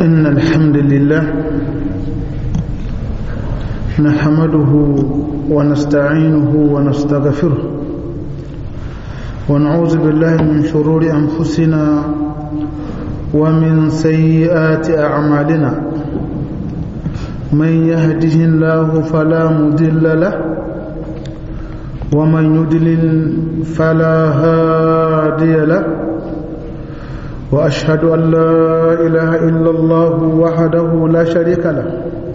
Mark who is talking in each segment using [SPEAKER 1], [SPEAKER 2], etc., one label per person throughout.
[SPEAKER 1] إن الحمد لله نحمده ونستعينه ونستغفره ونعوذ بالله من شرور أنفسنا ومن سيئات أعمالنا من يهده الله فلا مضل له ومن يضلل فلا هادي له وأشهد أن لا إله إلا الله وحده لا شريك له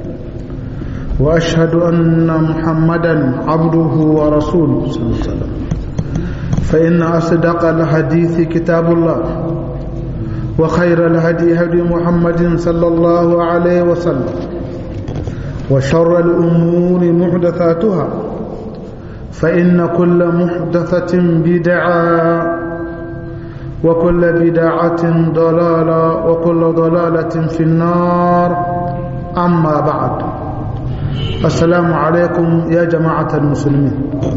[SPEAKER 1] وأشهد أن محمدا عبده ورسوله صلى الله عليه وسلم فإن أصدق الحديث كتاب الله وخير الهدي هدي محمد صلى الله عليه وسلم وشر الأمور محدثاتها فإن كل محدثة بدعة وكل بدعة ضلالة وكل ضلالة في النار أما بعد السلام عليكم يا جماعة المسلمين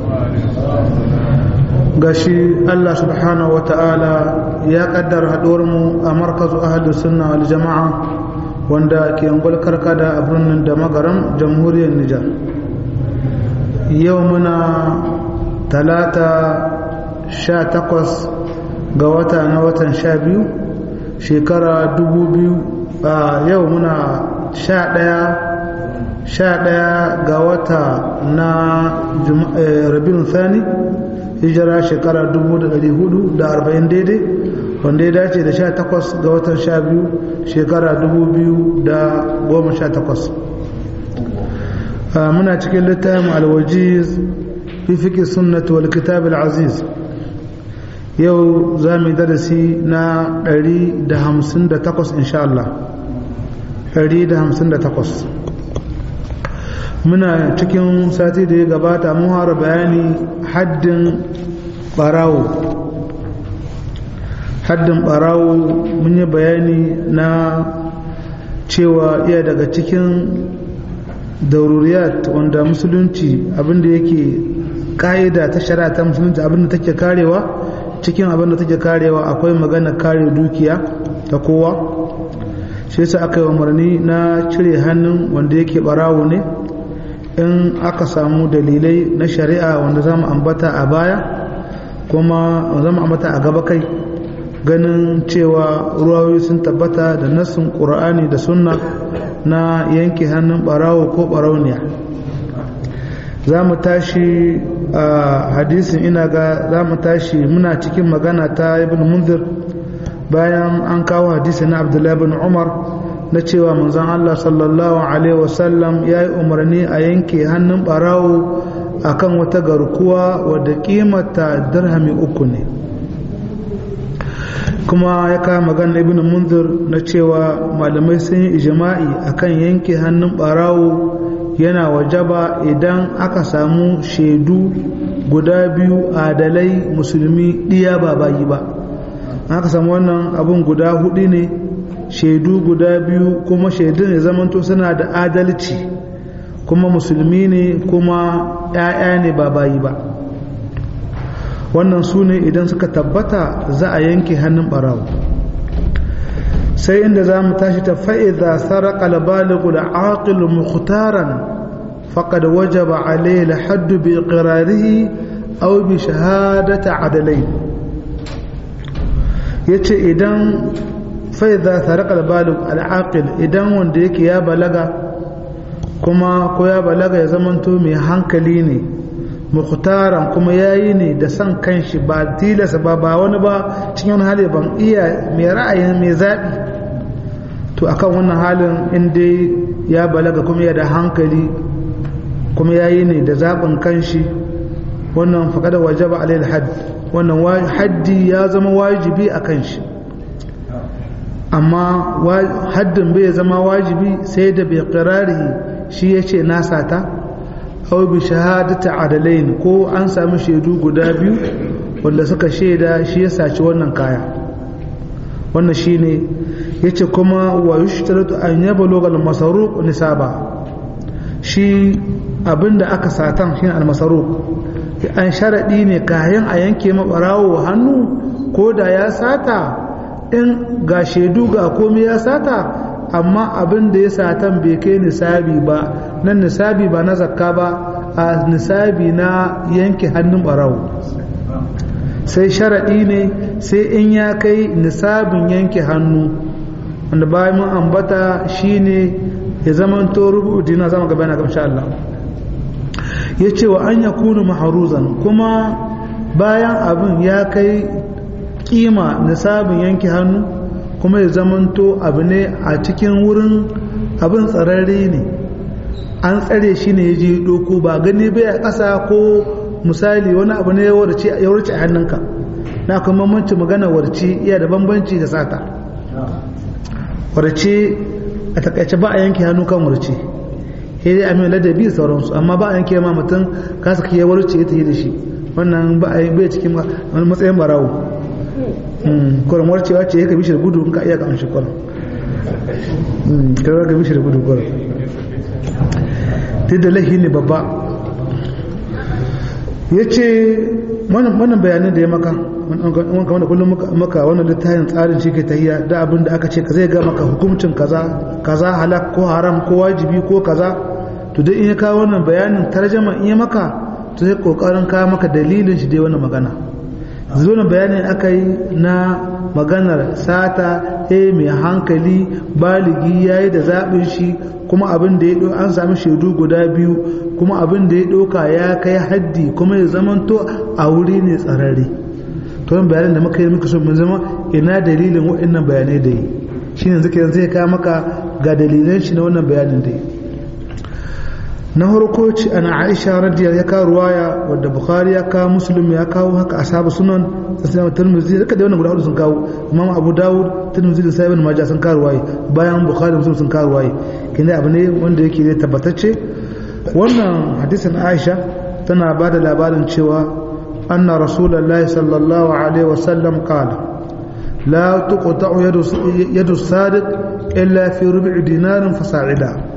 [SPEAKER 1] gashi Allah subhanahu wata'ala ya kaddara mu a markazu ahalus sunna wal jama'a wanda ke ungul karkada a birnin da magaram jamhuriyar Nijar yau muna talata sha takwas ga wata na watan sha biyu shekara dubu biyu a yau muna sha ɗaya sha ɗaya ga wata na rabin thani hijira shekara dubu da ɗari hudu da arba'in daidai wanda ya dace da sha takwas ga watan sha biyu shekara dubu biyu da goma sha takwas muna cikin littafin alwajiz fi fiƙi sunnatu wal kitab al-aziz yau za mu yi darasi na 158 insha Allah 158 muna cikin sati da ya gabata mun hara bayani haddin barawo haddin barawo mun yi bayani na cewa iya daga cikin daururiyat wanda musulunci abinda yake ka'ida ta shari'a ta musulunci abinda take karewa cikin abin da take karewa akwai magana kare dukiya ta kowa shi yasa aka yi umarni na cire hannun wanda yake barawo ne in aka samu dalilai na shari'a wanda zamu ambata a baya kuma zamu ambata a gaba kai ganin cewa ruwayoyi sun tabbata da nassin qur'ani da sunna na yanke hannun barawo ko barauniya za mu tashi a hadisin ina ga za mu tashi muna cikin magana ta ibn munzir bayan an kawo hadisi na abdullahi bin umar na cewa manzon Allah sallallahu alaihi wasallam ya yi umarni a yanke hannun barawo akan wata garkuwa wadda kimata dirhami uku ne kuma ya kawo magana ibn munzir na cewa malamai sun yi ijma'i akan yanke hannun barawo yana wajaba idan aka samu shaidu guda biyu adalai musulmi ɗiya ba bayi ba aka samu wannan abin guda hudu ne shaidu guda biyu kuma shaidun ya zamanto suna da adalci kuma musulmi ne kuma 'ya'ya ne ba bayi ba wannan su ne idan suka tabbata za a yanke hannun ɓarawo sai inda za mu tashi ta fa'iza saraka labaligu da aqilu mukhtaran faqad wajaba alayhi al-hadd bi iqrarihi aw bi shahadati adalain yace idan fa'iza saraka labaligu al-aqil idan wanda yake ya balaga kuma ko ya balaga ya zamanto mai hankali ne mukhtaran kuma yayi ne da san kanshi ba tilasa ba ba wani ba cikin wani hali ban iya mai ra'ayin mai zaɓi to akan wannan halin in dai ya balaga kuma ya da hankali kuma yayi ne da zaɓin kanshi wannan faƙada wajaba alayhi hadd wannan haddi ya zama wajibi a kanshi amma haddin bai zama wajibi sai da bai shi ya ce nasa ta aw bi shahadati adalain ko an sami shaidu guda biyu wanda suka shaida shi ya saci wannan kaya wannan shine yace kuma wa yushtaratu an yablugha al-masruq nisaba shi abinda aka satan shine al-masruq an sharadi ne kayan a yanke mabarawo hannu ko da ya sata in ga shaidu ga komai ya sata amma abin da ya satan bai kai nisabi ba nan nisabi ba na zakka ba a nisabi na yanke hannun barawo sai sharaɗi ne sai in ya kai nisabin yanke hannu wanda bayan mun ambata shine ya zama to rubu dina zama gaba na gamsha Allah ya ce wa an ya kunu maharuzan kuma bayan abin ya kai kima nisabin yanke hannu kuma ya zamanto abu ne a cikin wurin abin tsararre ne an tsare shi ne ya je doko ba gani bai a ƙasa ko misali wani abu ne ya warce a hannunka na kuma manci magana warce iya da bambanci da sata warce a takaice ba a yanke hannu kan warce sai dai amin ladabi da sauransu amma ba a yanke ma mutum kasa kiyar warce ya tafi da shi wannan ba a bai cikin wani matsayin barawo kuran warcewa ce ya ka bishir gudu in ka iya kamar shi kuran ka bishir gudu kuran duk da lahi ne babba ya ce wannan bayanin da ya maka wanka wanda kullum maka wannan littafin tsarin shi ke tahiya da abin da aka ce ka zai ga maka hukuncin kaza kaza halak ko haram ko wajibi ko kaza to duk in ya kawo wannan bayanin tarjama in ya maka to sai kokarin kawo maka dalilin shi dai wannan magana zuwa bayanin aka yi na maganar sata eh mai hankali baligi yayi da zaɓin shi kuma abin da ya an sami shaidu guda biyu kuma abin da ya ɗauka ya kai haddi kuma ya zamanto a wuri ne tsararre to yin bayanin da muka yi muka so mun zama ina dalilin waɗannan bayanai da yi shi ne zai zai kawo maka ga dalilan shi na wannan bayanin da yi na harko ci ana aisha radiyar ya kawo ruwaya wadda bukhari ya kawo muslim ya kawo haka ashabu sunan sassan tirmidhi duka da wannan guda hudu sun kawo imam abu dawud tirmidhi da sahibin majah sun kawo ruwaya bayan bukhari muslim sun kawo ruwaya kina abu ne wanda yake da tabbatacce wannan hadisin aisha tana ba da labarin cewa anna rasulullahi sallallahu alaihi wasallam qala la tuqta'u yadu yadu sadiq illa fi rubu'i dinarin fasa'ida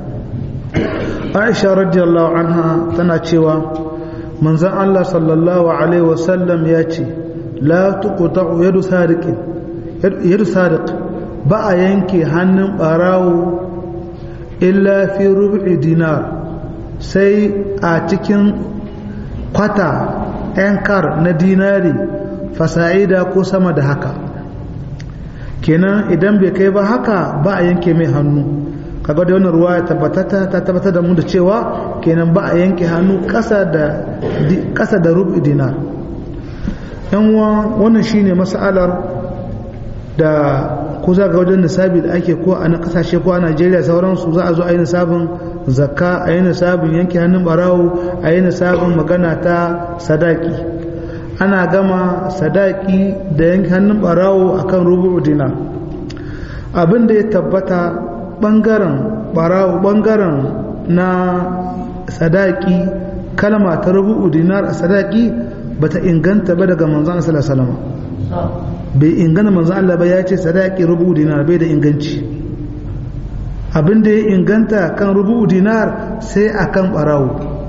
[SPEAKER 1] aisha radiyallahu anha tana cewa manzon Allah sallallahu alaihi wasallam ya ce la tuqta'u yadu sadiqin yadu sadiq ba a yanke hannun barawo illa fi rubu'i dinar sai a cikin kwata yankar na dinari fasa'ida ko sama da haka kenan idan bai kai ba haka ba a yanke mai hannu kaga da wannan ruwa ya tabbatata ta tabbatar da mu da cewa kenan ba a yanke hannu kasa da kasa da rubu dinar yan wannan shine mas'alar da ko za ga wajen nisabi da ake ko a na kasashe ko a Najeriya sauransu za a zo a yi nisabin zakka a yi nisabin yanke hannun barawo a yi nisabin magana ta sadaki ana gama sadaki da yanke hannun barawo akan rubu dinar abin da ya tabbata bangaren barawo bangaren na sadaki kalma ta rubu dinar a sadaki bata inganta ba daga manzon sallallahu alaihi wasallam bai ingana manzon Allah ba ya ce sadaki rubu dinar bai da inganci abin da ya inganta kan rubu dinar sai akan barawo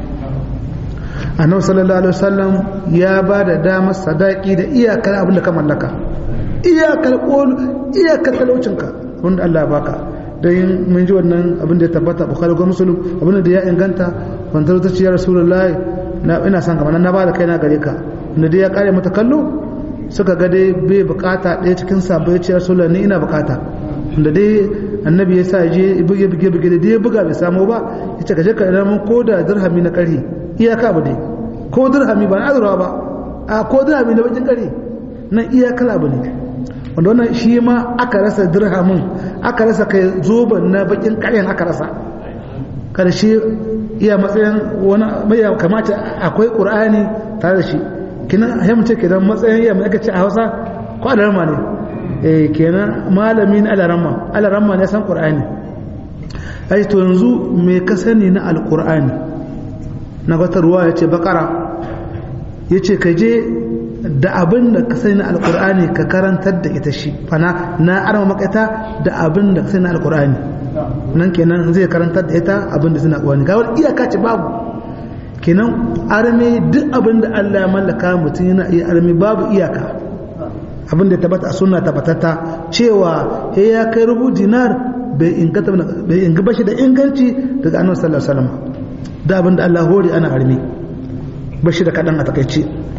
[SPEAKER 1] annabi sallallahu alaihi wasallam ya ba da damar sadaki da iyakar abin da ka mallaka iyakar ƙolu iyakar talaucinka wanda Allah ya baka don mun ji wannan abin da ya tabbata bukhari ko muslim abin da ya inganta wanda ta ce ya rasulullahi na ina son kamar na ba da kaina gare ka wanda dai ya kare mata kallo suka ga dai bai bukata ɗaya cikin sabo ya ce ya rasulullahi ni ina bukata wanda dai annabi ya sa je buge buge buge da ya buga bai samu ba ya ce ka je ka ina mun ko da dirhami na ƙarhi iyaka ba dai ko dirhami ba na azurwa ba a ko dirhami na bakin ƙarhi nan iyakar abu ne wanda wannan shi ma aka rasa dirhamin aka rasa kai zoben na bakin ƙaryan aka rasa karshe iya matsayin wani mai kamata akwai ƙur'ani tare da shi kina hamce kenan matsayin iya mai aka ce a hausa ko alarma ne eh kenan malami na alarma alarma ne san ƙur'ani ai to yanzu me ka sani na alƙur'ani na wata ruwa ya ce bakara ya ce ka je da abin da ka sani na alkur'ani ka karantar da ita shi fana na arma makaita da abin da ka sani na alkur'ani nan kenan zai karantar da ita abin da suna kwani gawar iyaka ce babu kenan arme duk abin da Allah ya mallaka mutum yana iya arme babu iyaka abin da tabbata a sunna tabbatata cewa he ya kai rubu dinar bai inganta bai ingaba shi da inganci daga annabi sallallahu alaihi wasallam da abinda Allah hori ana armi bashi da kadan a takaice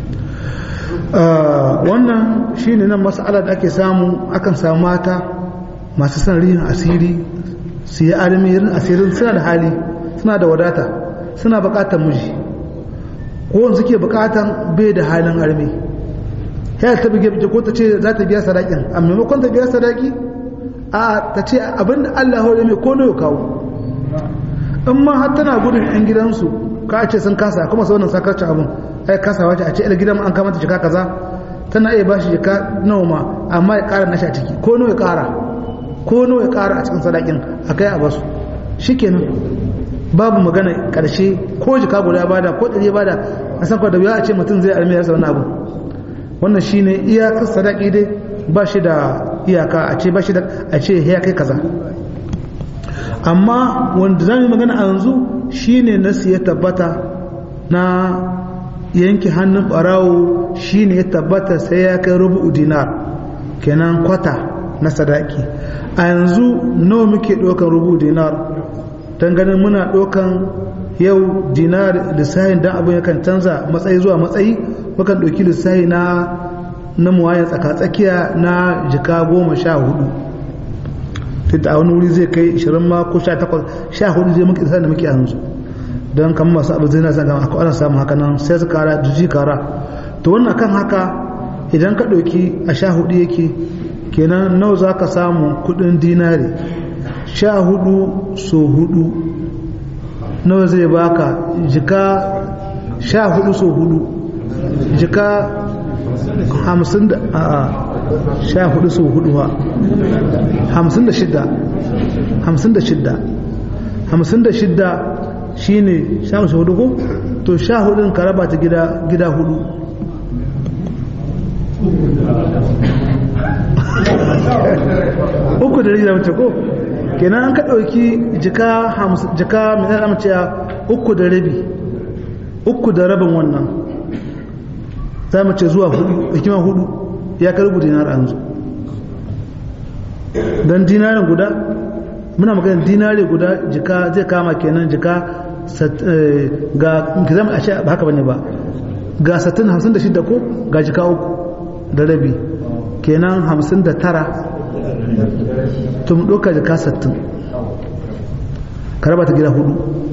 [SPEAKER 1] wannan shine nan mas'ala da ake samu akan samu mata masu son rihin asiri su yi armi yin asirin suna da hali suna da wadata suna bukatar miji ko suke bukatan bai da halin armi ya ta bige bige ko ta ce za ta biya sadakin a maimakon ta biya sadaki a ta ce abinda Allah hore mai ko ya kawo in ma har tana gudun yan gidansu ka ce sun kasa kuma sau wannan sakarci abin ai kasa wace a ce ila gidan an kama ta jika kaza tana iya bashi jika nawa ma amma ya kara nashi a ciki ko nawa ya kara ko nawa ya kara a cikin sadakin a kai a basu shikenan babu magana karshe ko jika guda bada ko ɗari bada a san kwa da biya a ce mutum zai almiyar sa wani abu wannan shine iyakar sadaki dai ba shi da iyaka a ce ba shi da a ce ya kai kaza amma wanda za mu magana a yanzu shine nasu ya tabbata na yanke hannun barawo shine ya tabbata sai ya kai rubu dinar kenan kwata na sadaki a yanzu nawa muke ɗaukan rubu dinar don ganin muna ɗaukan yau dinar lissahin don abin yakan canza matsayi zuwa matsayi mukan ɗauki lissahi na na muwayan tsakatsakiya na jika goma sha hudu tunda a wani wuri zai kai 20 ma ko 18 sha hudu zai muke da muke yanzu don kan masu abu zai na san gama akwai ana samun haka nan sai su kara juji kara to wannan kan haka idan ka ɗauki a sha hudu yake kenan nawa za ka samu kudin dinari sha hudu so hudu nawa zai baka jika sha hudu so hudu jika hamsin da a'a sha hudu so hudu ha hamsin da shidda hamsin da shidda hamsin da shidda shi ne sha hudu ko to sha hudun ka raba ta gida hudu uku da rage mace ko kenan an ka ɗauki jika jika mai zai mace uku da rabi uku da rabin wannan za mu ce zuwa hudu hikima hudu ya karbu dinar an zo don dinarin guda muna magana dinari guda jika zai kama kenan jika ga zama a ce ba haka bane ba ga 56 ko ga jika uku da rabi kenan 59 tun ɗauka jika 60 ka raba ta gida hudu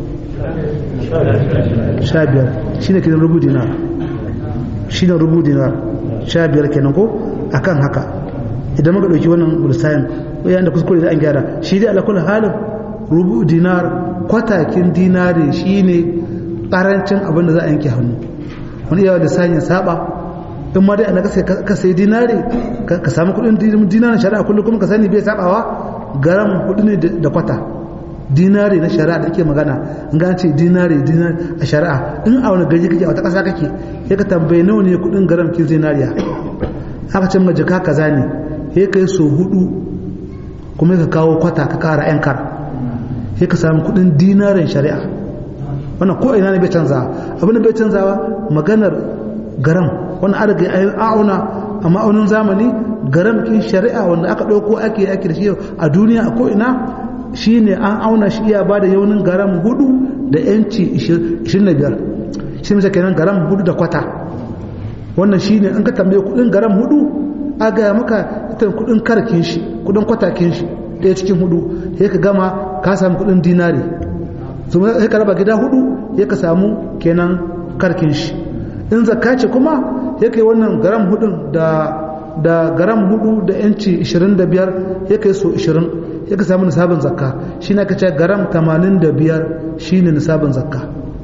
[SPEAKER 1] 15 shi ne kenan rubu dinar shi ne rubu dinar 15 kenan ko akan haka idan muka ɗauki wannan bursayin yayin da kuskure da an gyara shi dai alakul halin rubu dinar kwatakin dinari shine karancin abin da za a yanke hannu wani yawa da sanya saba in ma dai ana ka sai dinari ka samu kudin dinarin shari'a kullum kuma ka sani bai sabawa garam kudi ne da kwata dinari na shari'a da ake magana in ga ce dinari dinari a shari'a in a wani gari kake a wata ƙasa kake ya ka tambaye nawa ne kudin garam kin zinariya aka ce majaka kaza ne ya kai so hudu kuma ka kawo kwata ka kara yan kar sai ka samu kudin dinarin shari'a wannan ko ina ne bai canza abin da bai canzawa maganar garam wannan an riga ayin auna a ma'aunin zamani garam kin shari'a wanda aka ɗauko ake ake da shi a duniya a ko ina shine an auna shi iya bada yaunin garam hudu da yanci 25 shi ne kenan garam hudu da kwata wannan shine in ka tambaye kudin garam hudu a gaya maka ita kudin karkin shi kudin kwatakin shi ɗaya cikin hudu sai ka gama ka samu kudin dinari sai ka raba gida hudu sai ka samu kenan karkin shi in zakka ce kuma sai kai wannan garam hudun da da garam hudu da yanci 25 sai kai so 20 sai ka samu nisabin zakka shi na ka ce garam 85 shine nisabin zakka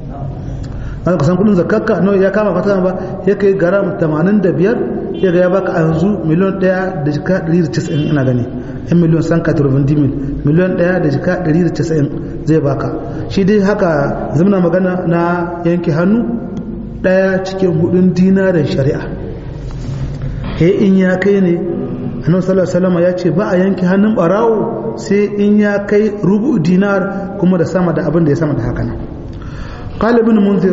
[SPEAKER 1] an ka san kudin zakkarka no ya kama fata ba ya kai garam 85 ya ga ya baka a yanzu miliyon 1 da jika 190 ina gani yan miliyon san ka turbin dimil miliyon 1 da jika 190 zai baka shi dai haka zamana magana na yanke hannu daya cikin hudun dinarin shari'a he in ya kai ne annabi sallallahu alaihi wasallam ya ce ba a yanke hannun barawo sai in ya kai rubu dinar kuma da sama da abin da ya sama da haka nan قال ابن منذر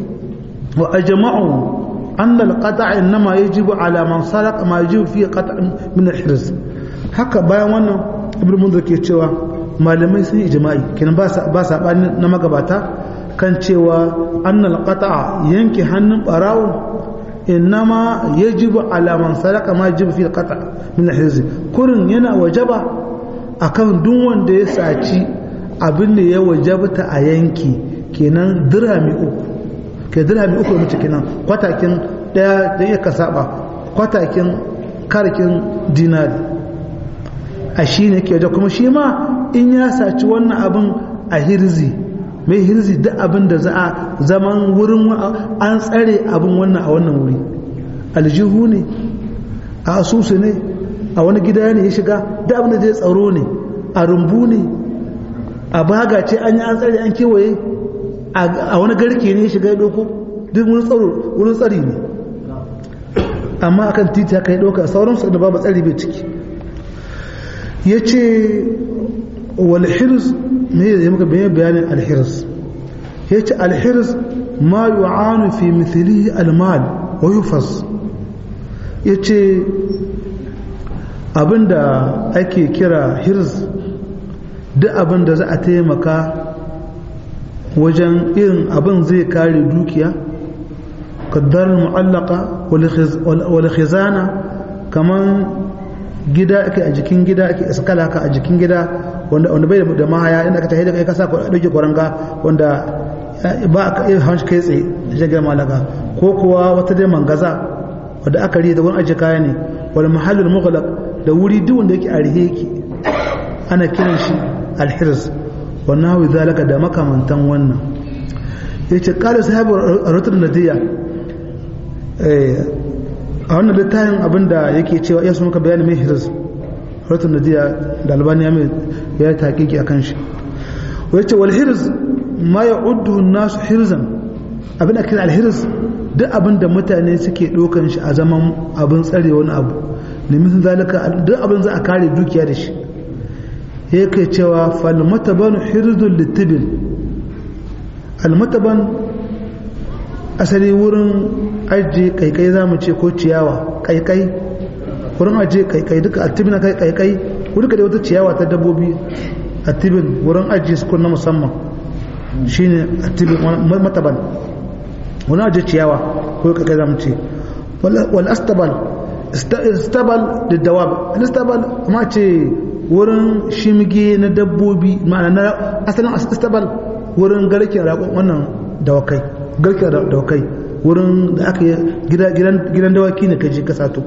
[SPEAKER 1] وأجمعوا أن القطع إنما يجب على من سرق ما يجب فيه قطع من الحرز haka bayan wannan ibn munzir ke cewa malamai sun ijma'i kenan ba saɓani na magabata kan cewa annal qata'a yanke hannun barawo innama yajibu ala man saraka ma yajibu fi qata min al kurin yana wajaba akan duk wanda ya saci abin da ya wajabta a yanki kenan dirhami uku ke dirhami uku mace kenan kwatakin daya da ya ka saba kwatakin karkin dinari a shi ne ke da kuma shi ma in ya saci wannan abin a hirzi mai hirzi duk abin da za a zaman wurin an tsare abin wannan a wannan wuri aljihu ne a asusu ne a wani gida ne ya shiga duk abin da zai tsaro ne a rumbu ne a baga ce an yi an tsare an kewaye a wani garke ne ya shiga ya doko duk wurin tsari ne amma akan titi haka ya doka sauransu da babu tsari bai ciki ya ce walhirs me ya maka bayan bayanin alhirs ya ce alhirs ma yu'anu fi mithlihi almal wa yufas ya ce abinda ake kira hirs duk abinda za a taimaka wajen irin abin zai kare dukiya kaddar mu'allaka wal khizana kaman gida ake a jikin gida ake iskala ka a jikin gida wanda wanda bai da mahaya inda ka tafi da kai ka sa ko dauke kwaranga wanda ba ka iya hanci kai tsaye da jagar malaka ko kuwa wata dai mangaza wanda aka riya da wani aje kaya ne wal mahallul mughlaq da wuri duk wanda yake a rihe yake ana kiran shi alhirs wa nawi zalika da makamantan wannan yace qala sahabu ratul nadiya eh a wannan littafin abinda yake cewa ya muka bayani mai hirs ratul nadiya da albani ya mai ya taqiqi akan shi yace wal hirs ma ya'uddu an-nas hirzan abin da kira al-hirs duk abin da mutane suke dokan shi a zaman abin tsare wani abu ne misalin zalika duk abin za a kare dukiya da shi yake cewa falmataban hirzul litibin almataban asali wurin ajiye kaikai za mu ce ko ciyawa kaikai wurin ajiye kaikai duka attibin kai kaikai wurin da wata ciyawa ta dabbobi attibin wurin ajiye su na musamman shine attibin mataban wurin ajiye ciyawa ko kaikai za mu ce wal astabal istabal da dawab al istabal ma ce wurin shimge na dabbobi ma'ana na asalin astabal wurin garken raƙon wannan dawakai garken dawakai wurin da aka yi gidan dawaki ne kaji ka sato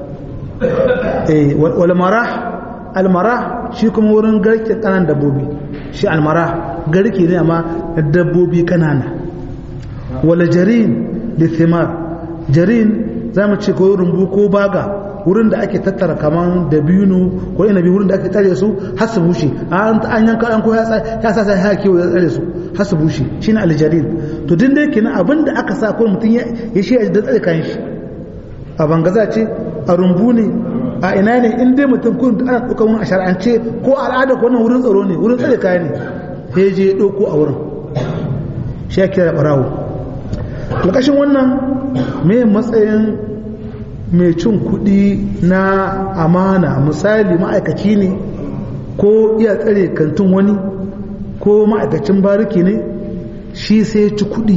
[SPEAKER 1] walmarah almarah shi kuma wurin garken kanan dabbobi shi almarah garke ne amma na dabbobi kanana wala jarin da thimar jarin za mu ce ko rumbu ko baga wurin da ake tattara kaman dabino ko inabi wurin da ake tare su har su bushe an yanka an ko ya sa sai haki ya tsare su har su bushe shine aljarin to din dai kenan abin da aka sa ko mutum ya shi da tsare kan shi a bangaza ce a rumbu ne a ina ne in dai mutum kun ana ɗaukar wani a shar'ance ko al'ada ko wannan wurin tsaro ne wurin tsare kaya ne sai je ɗauko a wurin shi ya kira barawo ƙarƙashin wannan me matsayin mai cin kuɗi na amana misali ma'aikaci ne ko iya tsare kantin wani ko ma'aikacin bariki ne shi sai ci kuɗi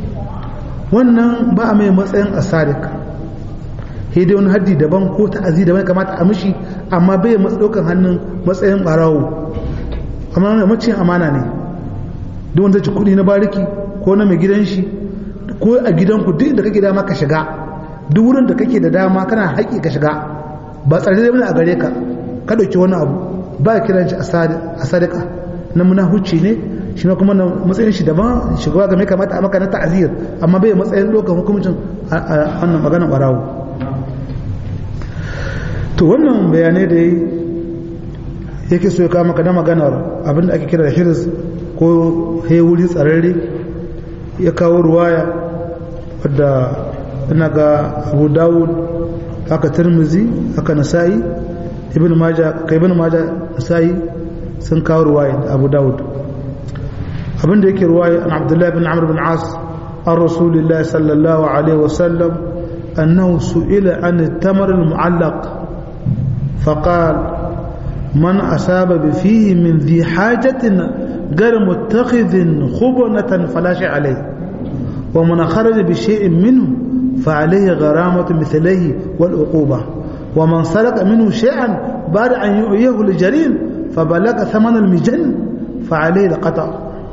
[SPEAKER 1] wannan ba a mai matsayin asarik sai dai wani haddi daban ko ta'azi daban kamata a mishi amma bai matsa ɗaukar hannun matsayin ɓarawo amma macin amana ne duk wanda ci kuɗi na bariki ko na mai gidan shi ko a gidanku duk da kake dama ka shiga duk wurin da kake da dama kana haƙi ka shiga ba tsare da a gare ka ka ɗauki wani abu ba kiran shi a sadaka na munahuci ne shi ma kuma matsayin shi daban shugaba game kamata a maka na ta'azir amma bai matsayin ɗaukar hukumcin a wannan maganar ɓarawo to wannan bayanai da yi yake so ya kama maka na maganar abinda ake kira da hirs ko wuri tsararre ya kawo ruwaya wadda ina ga abu dawud haka tirmizi haka nasa'i ibn maja ka ibn maja nasa'i sun kawo ruwaya da abu dawud abinda yake ruwaya an abdullahi bin amr bin as an rasulillahi sallallahu alaihi wasallam annahu su'ila an tamar al-mu'allaq فقال man asaba bi fihi min dhi hajatin gar muttakhidhin khubnatan falashi alayhi wa man kharaja bi shay'in minhu fa alayhi gharamatu mithlihi wal uquba wa man sarqa minhu shay'an ba'da an yu'yahu li jarin fa balaga thaman al mijan fa alayhi al qata'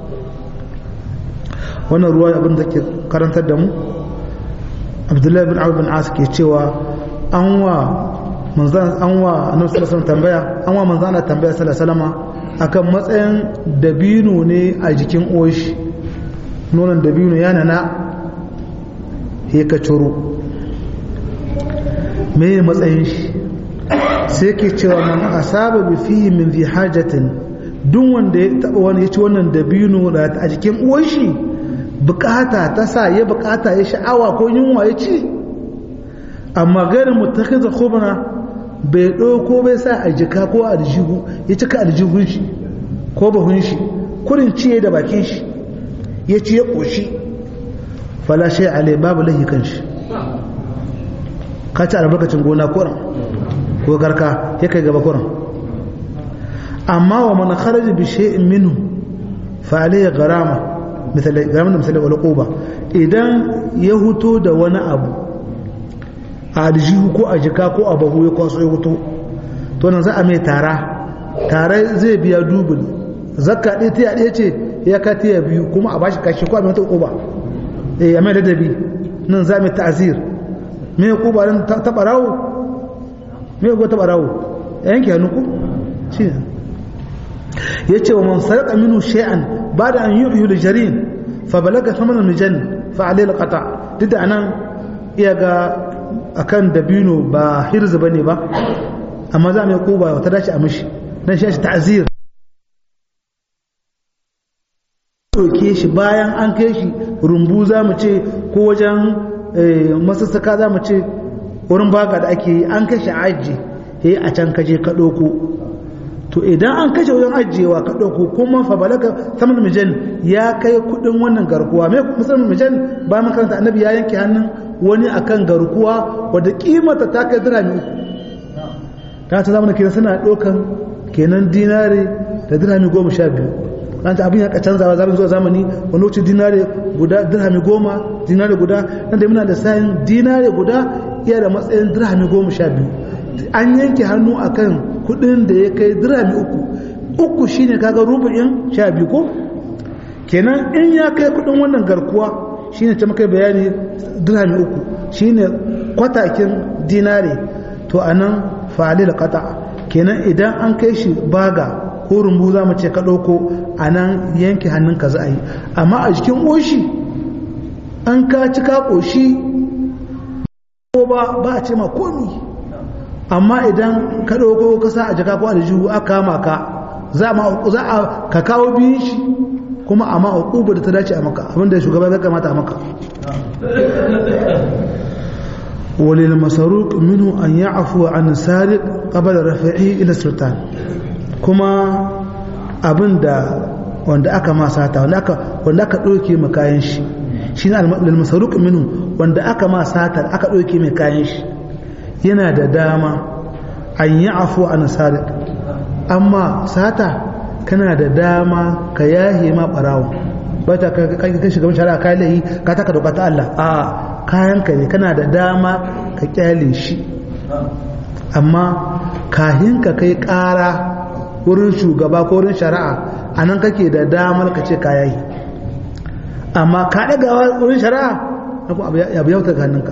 [SPEAKER 1] wannan ruwa abin da ke karantar da mu abdullahi bin abu bin as ke cewa an wa manzan an wa annabi sallallahu tambaya an wa manzan Allah tambaya sallallahu akan matsayin dabino ne a jikin oshi nonon dabino yana na he ka ciro me matsayin shi sai ke cewa man asaba bi fihi min fi hajatin duk wanda ya taba wani ya ci wannan dabino a jikin uwan shi bukata ta sa ya bukata ya sha'awa ko yunwa ya ci amma gairin mutakiza khubna bai ɗauko bai sa a jika ko aljihu ya cika aljihun shi ko bahun shi kurin ciye da bakin shi ya ci ya ƙoshi falashe alai babu lahi kan shi ka ci albarkacin gona kuran ko garka ya kai gaba kuran amma wa mana kharaji bi shay'in minhu fa alayhi gharama misali gharama da misali wal quba idan ya huto da wani abu a aljihu ko a jika ko a bahu ya kwaso ya huto to nan za a mai tara tare zai biya dubul zakka ɗaya ta ɗaya ce ya ka ta biyu kuma a bashi kashi ko a mai mata quba eh a mai ladabi nan za mai ta'zir me quba nan ta barawo me go ta barawo yanke hannu ko shi ya ce wa man sarƙa minu shay'an ba da an yi uhul jarin fa balaga saman mijan fa alayhi alqata duk da anan iya ga akan dabino ba hirz bane ba amma za mu yi kuba wata dace a mishi dan shi ta'zir ɗauke shi bayan an kai shi rumbu za mu ce ko wajen masassaka za mu ce wurin baka da ake yi an kai shi aji a can kaje ka ɗauko to idan an kashe wajen ajiyewa ka ɗauko kuma fa balaga saman mijan ya kai kuɗin wannan garkuwa mai musamman mijan ba mun karanta annabi ya yanke hannun wani akan garkuwa wadda kimata ta kai dirhami uku ta ta zamanin kenan suna ɗaukan kenan dinare da dirhami goma sha biyu an ta abin ya canzawa zaɓin zuwa zamani wani lokaci dinare guda dirhami goma dinare guda nan da muna da sayin dinare guda iya da matsayin dirhami goma sha biyu an yanke hannu akan kudin da ya kai dirhami uku uku shine kaga rubu'in sha biyu ko kenan in ya kai kudin wannan garkuwa shine ta makai bayani dirhami uku shine kwatakin dinare to anan fa'alil qata kenan idan an kai shi baga ko rumbu za mu ce ka ɗauko a nan yanke hannunka za a yi amma a jikin ƙoshi an ka ci ka ƙoshi ko ba ba a ce ma komi amma idan ka ɗauko ka sa a jaka ko aljihu aka kama ka za a ka kawo biyun shi kuma amma a da ta dace a maka abinda shugaba ya kamata a maka walil masaruk minhu an ya'fu an sariq qabla rafi'i ila sultan kuma abinda wanda aka masata wanda aka wanda aka dauke mu kayan shi shine al masaruk minhu wanda aka masata aka dauke mai kayan shi yana da dama an yi afu a nasarik amma sata kana da dama ka yahe ma barawo ba ta kai shiga shari'a kayan layi ka taka doka ta Allah a kayanka ne kana da dama ka kyale shi amma kahin ka kai kara wurin shugaba ko wurin shari'a a nan kake da damar ka ce ka yahi amma ka ɗagawa wurin shari'a na kuma abu yauta ga hannunka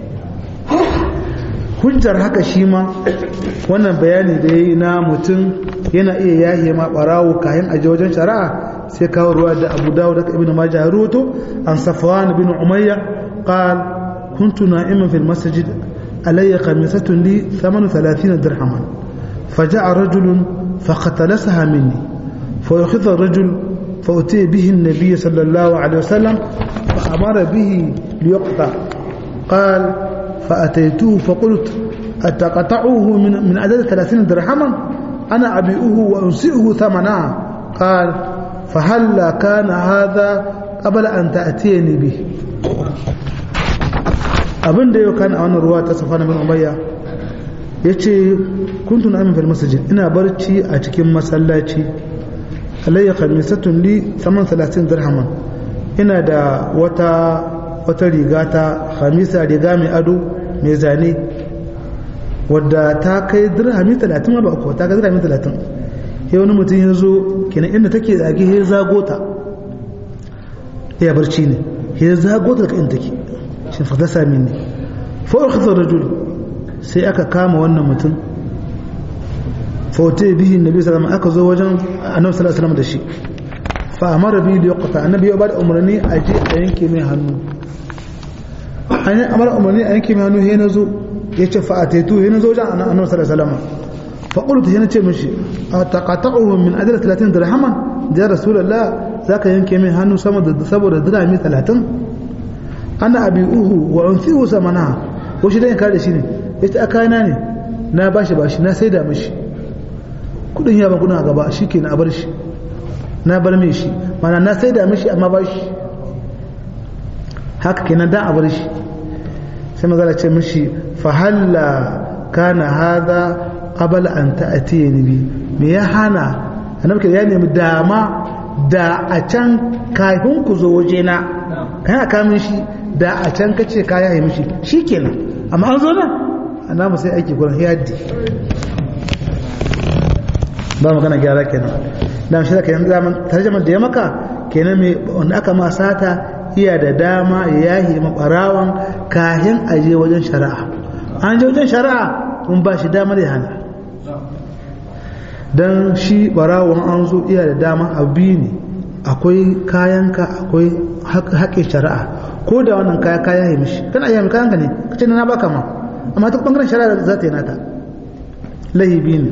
[SPEAKER 1] hujjar haka shi ma wannan bayani da ya yi na mutum yana iya yahe ma barawo kayan aje wajen shari'a sai kawo ruwa da abu dawo da ibn majah ruto an safwan bin umayya qal kuntu na'iman fil masjid alayya khamisatun li 38 dirhaman فجاء رجل فقتلسها مني فأخذ الرجل فأتي به النبي صلى الله عليه وسلم فأمر به ليقطع قال فأتيته فقلت أتقطعه من, من عدد ثلاثين درهما أنا أبيئه وأنسئه ثمنا قال فهلا كان هذا قبل أن تأتيني به abin da yau kan a wannan ruwa ta safana bin umayya yace kuntu na fil masjid ina barci a cikin masallaci alayya khamisatun li 38 dirhaman ina da wata wata riga ta khamisa riga mai ado mai zane wadda ta kai dirhami 30 ma ba ko ta kai dirhami 30 sai wani mutum ya zo kenan inda take zage ya zago ta ya barci ne ya zago ta daga inda take shi fata sami ne fa ukhadha rajul sai aka kama wannan mutum fa utai bihi nabi sallallahu alaihi aka zo wajen annabi sallallahu alaihi wasallam da shi fa amara bi da yaqta annabi ya bada umarni a je a yanke mai hannu an yi amara umarni a yanke mai hannu sai na zo ya ce fa ataitu sai na zo wajen annabi sallallahu alaihi wasallam fa qultu sai na ce mishi ataqata'uhu min ajli 30 dirhaman da rasulullah zaka yanke mai hannu sama da saboda dirhami 30 ana abi'uhu wa unsihu samana ko shi dan kare shi ne yace akana ne na bashi bashi na saida mishi kudin ya ba kudin a gaba shikenan a bar shi na bar mai shi mana na saida mishi amma bashi haka kenan dan a bar shi sai magana ce mishi fa halla kana hadha qabla an ta'tiyani bi me ya hana annabi ya nemi dama da a can kafin ku zo waje na kana kamin shi da a can kace ka yaye mishi shikenan amma an zo nan annabi sai aiki gurin yaddi ba magana gyara kenan dan shi da kenan zaman tarjumar da ya maka kenan me wanda aka ma sata iya da dama ya yahi mabarawan kahin aje wajen shari'a an je wajen shari'a kun ba shi damar ya hana dan shi barawon an zo iya da dama abu ne akwai kayanka akwai haƙƙin shari'a ko da wannan kaya kaya ya mishi kana iya kayanka ne kace na baka ma amma ta bangaren shari'a za ta yi nata lahibi ne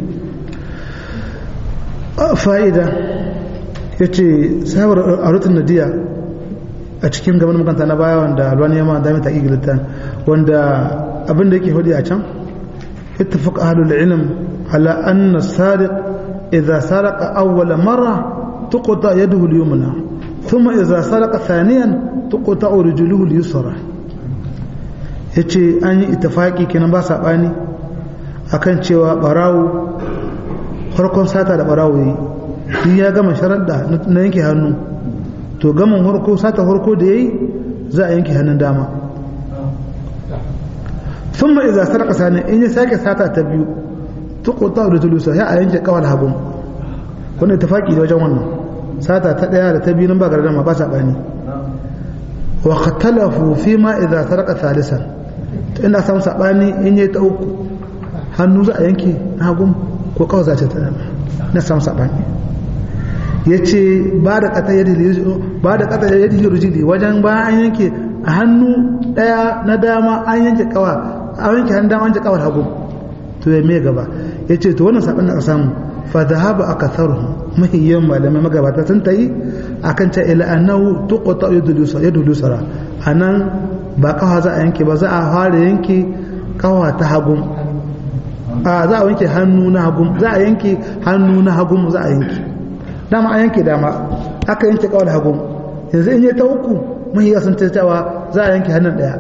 [SPEAKER 1] fa'ida ya ce sabar arutun nadiya a cikin gaban makanta na baya wanda alwani yamma da mata igilita wanda abin da yake hudu a can اتفق أهل العلم على أن السارق إذا سرق أول مرة تقطع يده اليمنى ثم إذا سرق ثانيا تقطع رجله اليسرى yace an yi ittifaki kenan ba saɓani akan cewa ɓarawo farkon sata da ɓarawo yi shi ya gama sharaɗa na yanke hannu to gaman harko sata harko da ya yi za a yanke hannun dama sun ma iza sarƙa sani in ya sake sata ta biyu tukuta da tulusa ya a yanke kawal hagun wanda ittifaki da wajen wannan sata ta ɗaya da ta biyu nan ba gardama ba saɓani wa qatalafu fi ma idza sarqa thalisan to ina samu sabani in yayi ta uku hannu za a yanke na hagun ko kawai za ta ta na samu sabani yace ba da kata yadi ba da kata yadi rujidi wajen ba an yanke a hannu daya na dama an yanke kawa an yanke hannun dama an yanke kawar hagu to ya me gaba yace to wannan sabani aka samu fa dhahaba akatharuhum mahiyyan malamai magabata sun tayi akan ta ila annahu tuqta yadul yusra anan ba kawa za a yanke ba za a fara yanke kawa ta hagun a za a yanke hannu na hagun za a yanke hannu na hagun za a yanke dama a yanke dama aka yanke kawa da hagun yanzu in yi ta uku mahiyya sun ta cewa za a yanke hannun daya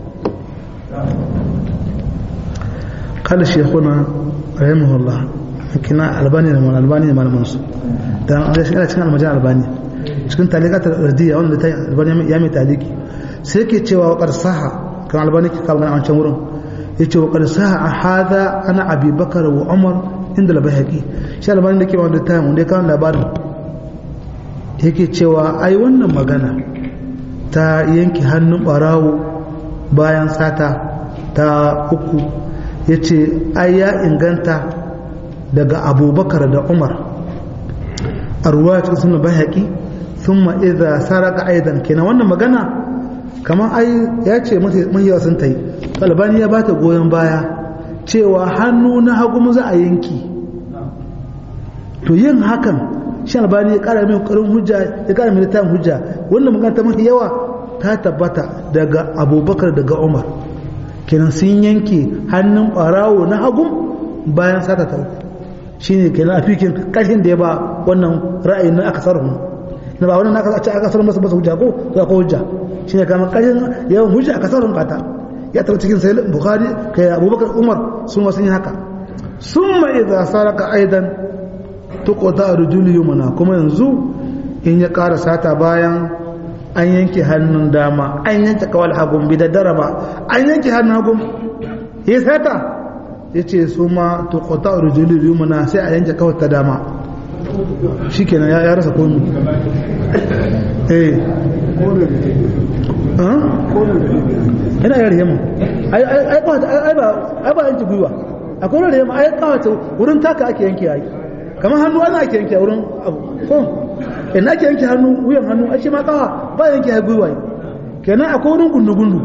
[SPEAKER 1] kala shekuna rahimahullah kina albani da mal albani da malaman su dan an shi cikin almajan albani cikin talikatar ardiya wanda ta albani ya mai taliki sai ke cewa wa qarsaha kan albani ke kawo an can wurin yace wa qarsaha hada ana abi bakar wa umar inda al-bayhaqi shi albani da ke wanda ta wanda ya kawo labarin yake cewa ai wannan magana ta yanke hannun barawo bayan sata ta uku yace ai ya inganta daga abubakar da umar a ruwa cikin suna bayhaƙi sun ma'iza saraka aidan kenan wannan magana kamar ai ya ce mahiyawa sun ta yi albani ya bata goyon baya cewa hannu na hagu za a yanki to yin hakan shi albani ya kara mai karin hujja ya kara mai littafin hujja wannan magana ta mafi yawa ta tabbata daga abubakar daga umar kenan sun yanke hannun ɓarawo na hagu bayan sata ta uku shine kenan a fikin kashin da ya ba wannan ra'ayi na aka sarrafa na ba wannan aka ce aka sarrafa masa masa hujja ko za ko hujja shine kamar kashin yawan hujja aka sarrafa ta ya taɓa cikin sai bukhari kai abubakar umar sun wasu yi haka sun ma idza saraka aidan tuqta rujul yumna kuma yanzu in ya ƙara sata bayan an yanke hannun dama an yanke kawal hagun bi da daraba an yanke hannun hagun ya sata ya ce su ma tuqta rujul yumna sai a yanke kawal ta dama shikenan ya rasa komi eh yana yare yamma ai ba yanke gwiwa akwai wani yamma ai kawata wurin taka ake yanke yayi kamar hannu ana ake yanke wurin abu ko ina ake yanke hannu wuyan hannu a ce ma kawa ba yanke ya gwiwa kenan akwai wurin gundu-gundu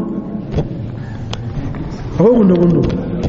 [SPEAKER 1] akwai gundu-gundu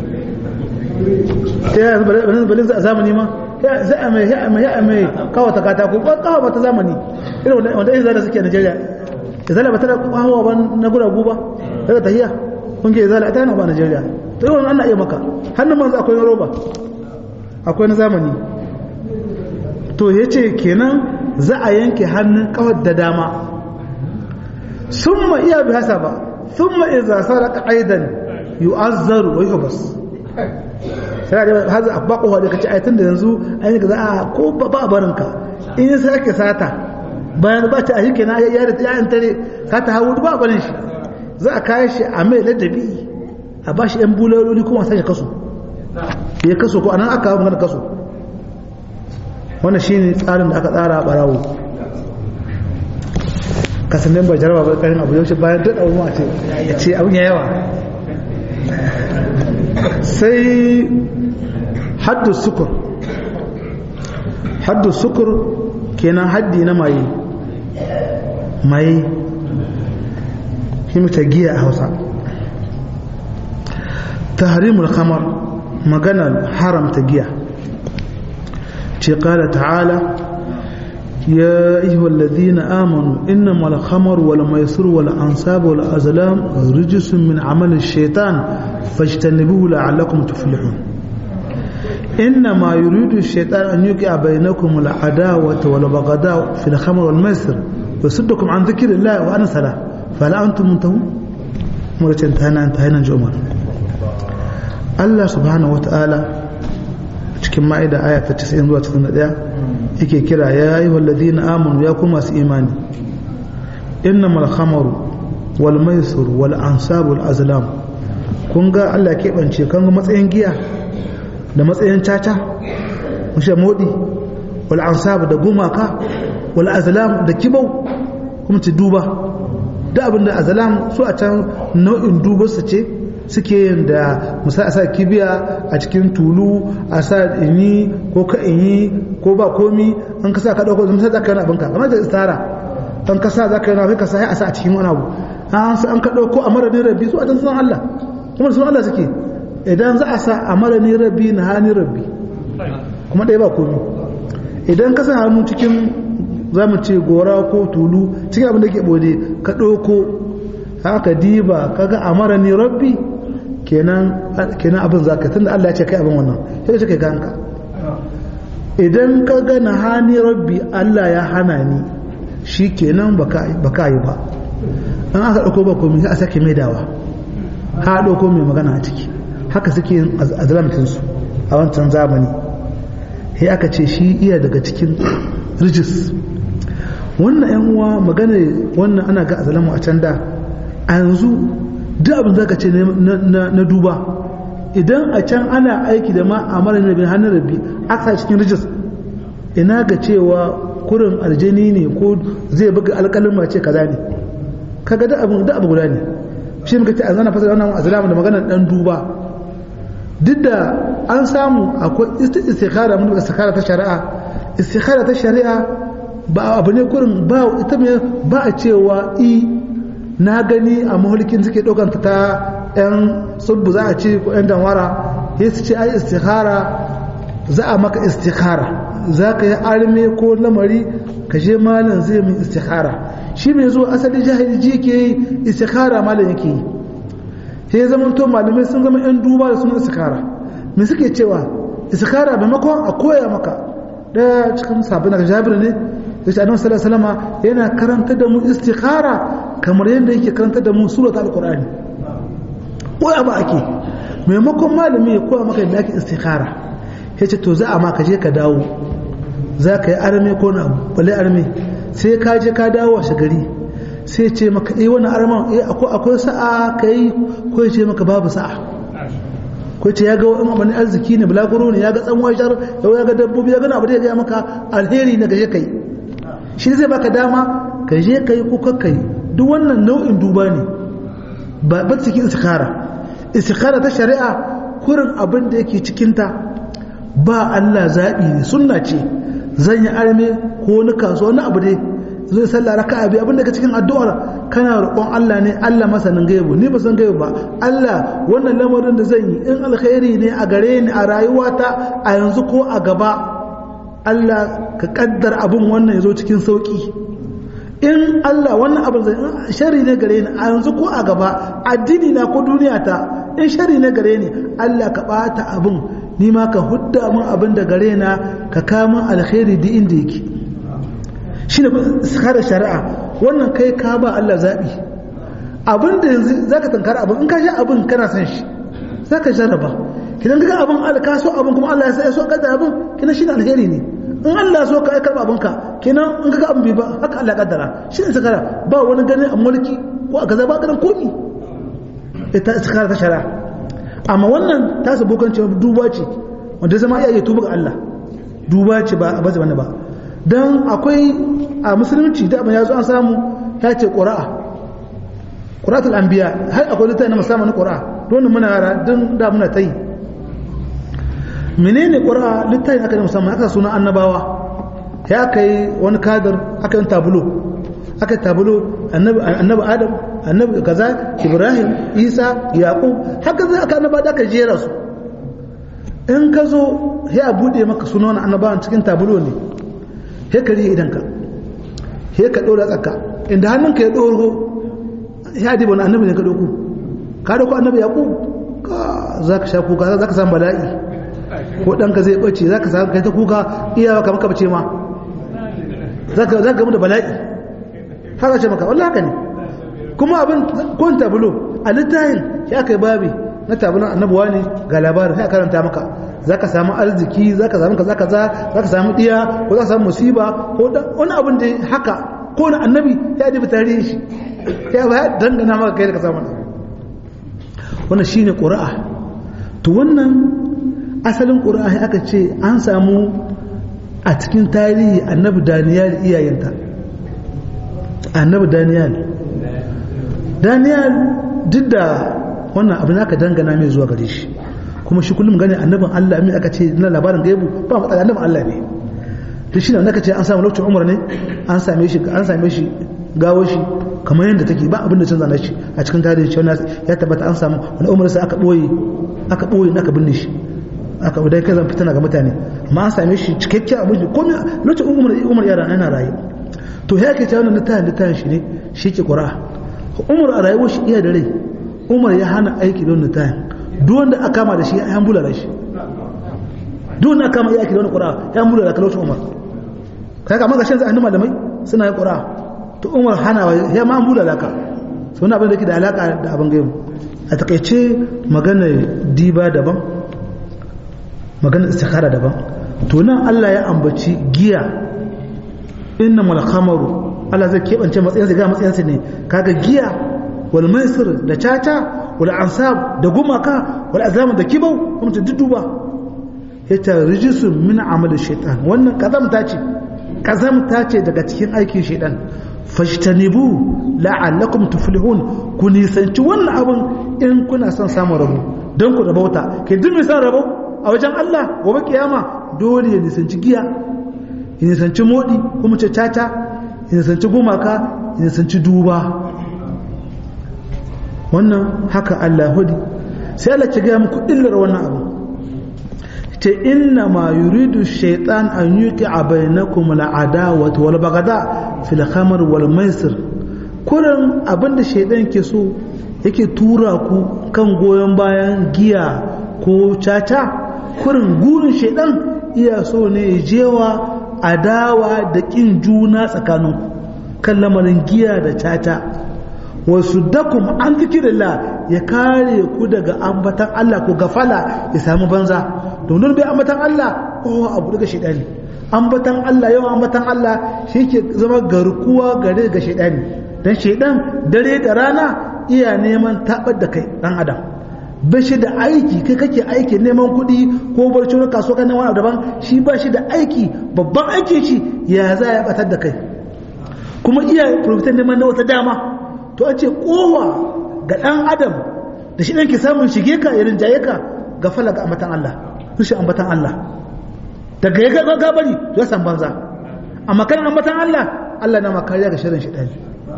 [SPEAKER 1] ta yi balin a zamani ma sai a mai ya mai ya mai kawata katako kawa ba ta zamani irin wanda yin zara suke a Najeriya izala ba ta da kawo ba na guragu ba daga tahiya kun ke izala ta yana ba Najeriya to yawan ana iya maka hannun manzo akwai na roba akwai na zamani to ya ce kenan za a yanke hannun kawar da dama sun ma iya bi hasa ba sun ma iza saraka aidan yu'azzaru wa yuhbas sai da haza abba ko da kace ayatan da yanzu ai ga za a ko ba ba barinka in sai ake sata bayan ba ta ahike na ya da ya tare sata hawo ba barin shi za a kai shi a mai ladabi a bashi yan bulaloli kuma sai kaso ya kaso ko anan aka hawo magana kaso wannan shine tsarin da aka tsara a barawo kasanin ba jaraba ba karin abu yaushe bayan duk abu a ce ya ce abin ya yawa sai haddu sukur haddu sukur kenan haddi na maye maye shi ta giya a hausa tahrimul khamar maganar haramta giya ce kala ta'ala يا أيها الذين آمنوا إنما الخمر والميسر والأنصاب والأزلام رجس من عمل الشيطان فاجتنبوه لعلكم تفلحون إنما يريد الشيطان أن يوقع بينكم العداوة والبغضاء في الخمر والميسر ويصدكم عن ذكر الله وأنا سلام فلا أنتم منتهون مرة انتهينا انتهينا جمر الله سبحانه وتعالى cikin ma'ida aya ta 90 zuwa 91 yake kira ya yi wallazina amanu ya kuma masu imani innamal khamaru wal maisur wal ansab wal azlam kun ga Allah keɓance kan ga matsayin giya da matsayin caca mushe modi wal ansab da gumaka wal azlam da kibau kuma ci duba da abin da azlam su a can nau'in dubarsa ce suke yin da musa a sa kibiya a cikin tulu a sa ini ko ka ini ko ba komi an kasa ka dauko musa zaka yana abinka kamar da istara an kasa zaka yana kai ka sa a sa a cikin wani abu an sa an ka dauko a maradin rabbi su a can sunan Allah kuma sunan Allah suke idan za a sa a maradin rabbi na hani rabbi kuma ɗaya ba komi idan ka sa hannu cikin za mu ce gora ko tulu cikin abin da ke bode ka ɗauko haka diba kaga a marani rabbi kenan kenan abin zaka tunda Allah ya ce kai abin wannan sai ka kai kanka idan ka ga hani rabbi Allah ya hana ni shi kenan baka baka yi ba an aka dauko ba komai sai a sake maidawa ha dauko mai magana a ciki haka suke yin azlamtin su a wancan zamani sai aka ce shi iya daga cikin rijis wannan yan uwa magana wannan ana ga azlamu a can da a yanzu duk abin zaka ce na duba idan a can ana aiki da ma a mara nabi hannun rabi aka cikin rijis ina ga cewa kurin aljani ne ko zai buga alƙalin mace kaza ne kaga da abin da abu guda ne shi muka ce a zana fasara wannan azlama da maganar dan duba duk da an samu akwai istikhara mun istikhara ta shari'a istikhara ta shari'a ba abu ne kurin ba ita ba a cewa i na gani a mahulkin suke ɗaukanta ta 'yan subbu za a ce ko 'yan danwara ya su ce ai istikhara za a maka istikhara za ka yi arme ko lamari ka je malam zai min istikhara shi mai zuwa asali jahili ji ke yi istikhara malam yake yi ya zama to malamai sun zama 'yan duba da sunan istikhara me suke cewa istikhara maimakon a koya maka ɗaya cikin sabbin da jabir ne da shi annabi sallallahu alaihi wasallam yana karanta da mu istikhara kamar yadda yake karanta da mu surat al-qur'ani koya ba ake maimakon malami ya koya maka da ake istikhara ya ce to za a ma ka je ka dawo za ka yi arme ko na bale arme sai ka je ka dawo washe gari sai ce maka eh wani arman eh akwai sa'a ka yi ko ya ce maka babu sa'a ko ce ya ga wani abin arziki ne bulaguro ne ya ga tsanwa shar yau ya ga dabbobi ya gana abu da ya gaya maka alheri na gaje kai shi zai baka dama ka je ka yi ko ka yi duk wannan nau'in duba ne ba ba cikin istikhara istikhara ta shari'a kurin abin da yake cikinta ba Allah zaɓi ne sunna ce zan yi arme ko wani kasuwa wani abu dai zai sallah raka abi abin daga cikin addu'ar kana roƙon Allah ne Allah masanin gaibu ni ba san gaibu ba Allah wannan lamarin da zan yi in alkhairi ne a gare ni a rayuwata a yanzu ko a gaba Allah ka kaddar abin wannan ya zo cikin sauki in Allah wannan abin zai shari ne gare ni a yanzu ko a gaba addini na ko duniya ta in shari ne gare ni Allah ka bata abin ni ma ka hudda min abin da gare na ka kama alkhairi duk inda yake shi ne kare shari'a wannan kai ka ba Allah zaɓi abin da yanzu za ka tankara abin in ka sha abin kana san shi za ka jarraba kidan ka abin Allah ka so abin kuma Allah ya sa ya so kaddara abin kina shi ne alheri ne in Allah so ka karɓa abinka kenan in ka ga abin bai ba haka Allah kaddara shi ne sakara ba wani ganin a mulki ko a kaza ba ganin komi ita sakara ta shari'a amma wannan ta sabu kan cewa duba ce wanda zama iya yi tuba ga Allah duba ce ba a bace wani ba don akwai a musulunci da abin ya zo an samu ta ce ƙura'a ƙura'atul anbiya har akwai littafi na musamman na ƙura'a don muna yara don da muna ta yi menene ƙura'a littafi aka yi musamman aka suna annabawa ya kai wani kadar aka yi tabulo aka yi tabulo annabi adam annabi kaza ibrahim isa yaqub haka zai aka annaba da aka jera su in ka zo ya bude maka sunan annabawan cikin tabulo ne he ka rihe idanka he ka ɗora tsaka inda hannunka ya ɗoro ya diba wani annabi ne ka ɗauku ka ɗauku annabi ya ku za ka sha kuka za ka samu bala'i ko ɗanka zai ɓace za ka samu kai ta kuka iyawa kamar ka bace ma za ka gamu da bala'i haka ce maka wallah haka ne kuma abin kun tabulo a littafin ya kai babi na tabulon annabuwa ne ga labarin sai karanta maka za ka samu arziki za ka samu kaza kaza za ka samu diya ko za ka samu musiba ko wani abin da haka ko na annabi ya dibi tarihi shi ya ba ya dangana maka kai da ka samu na wannan shine qur'a to wannan asalin qur'a aka ce an samu a cikin tarihi annabi daniyal iyayenta annabi daniyal daniyal duk da wannan abin aka dangana mai zuwa gare shi kuma shi kullum gane annabin Allah mai aka ce na labarin gaibu ba matsala annabin Allah ne to shi ne aka ce an samu lokacin umar ne an same shi an same shi gawo shi kamar yadda take ba abin da canza na shi a cikin tarihi shi ya tabbata an samu wani umar sai aka boye aka boye aka binne shi aka dai kazan fitana ga mutane amma an same shi cikakken abin da komai lokacin umar umar yara yana rayu to ya ke cewa wannan littafin littafin shi ne shi ke qur'a umar a rayuwar shi iya da rai umar ya hana aiki don littafin duk wanda aka kama da shi ya yan bulala shi duk wanda aka kama ya aiki da wani qur'a ya yan bulala kalaucin umar kai kama ga shan zai annu malamai suna yin qur'a to umar hana ya ma bulala ka so wani abin da ke da alaka da abin gaimu a takaice magana diba daban magana istikhara daban to nan Allah ya ambaci giya inna mal khamaru Allah zai kebance matsayinsa ga matsayinsa ne kaga giya wal maisir da caca wal ansab da gumaka wal azlam da kibau kuma ta duduba yace rijisun min amali shaytan wannan kazamta ce kazamta ce daga cikin aikin shaytan fashtanibu la'allakum tuflihun ku nisanci wannan abin in kuna son samun rabo don ku rabauta ke duk mai son rabo a wajen Allah gobe kiyama dole ya nisanci giya ya nisanci modi kuma ce caca ya nisanci gumaka ya nisanci duba wannan haka Allah hudi sai Allah ki ga muku illar wannan abu ce inna ma yuridu shaitan an yuki a bainakum al'adawata wal bagada fil khamr wal maisir kurin abinda shaitan ke so yake tura ku kan goyon bayan giya ko caca kurin gurin shaitan iya so ne jewa adawa da kin juna tsakaninku kan lamarin giya da caca wasu dakum an zikirillah ya kare ku daga ambatan Allah ko gafala ya samu banza domin bai ambatan Allah ko abu daga shaidani ambatan Allah yawan ambatan Allah shi ke zama garkuwa gare ga shaidani dan shaidan dare da rana iya neman tabar da kai dan adam ba shi da aiki kai kake aiki neman kuɗi ko barci na kasuwa kan wani daban shi ba shi da aiki babban aiki shi ya za ya batar da kai kuma iya profitan neman na wata dama to a ce kowa ga ɗan adam da shi ɗan ke samun shige ka irin jaye ka ga fala ga ambatan Allah rushe ambatan Allah daga ya ga gabari ya san banza amma kan ambatan Allah Allah na makariya ga shirin shi ɗani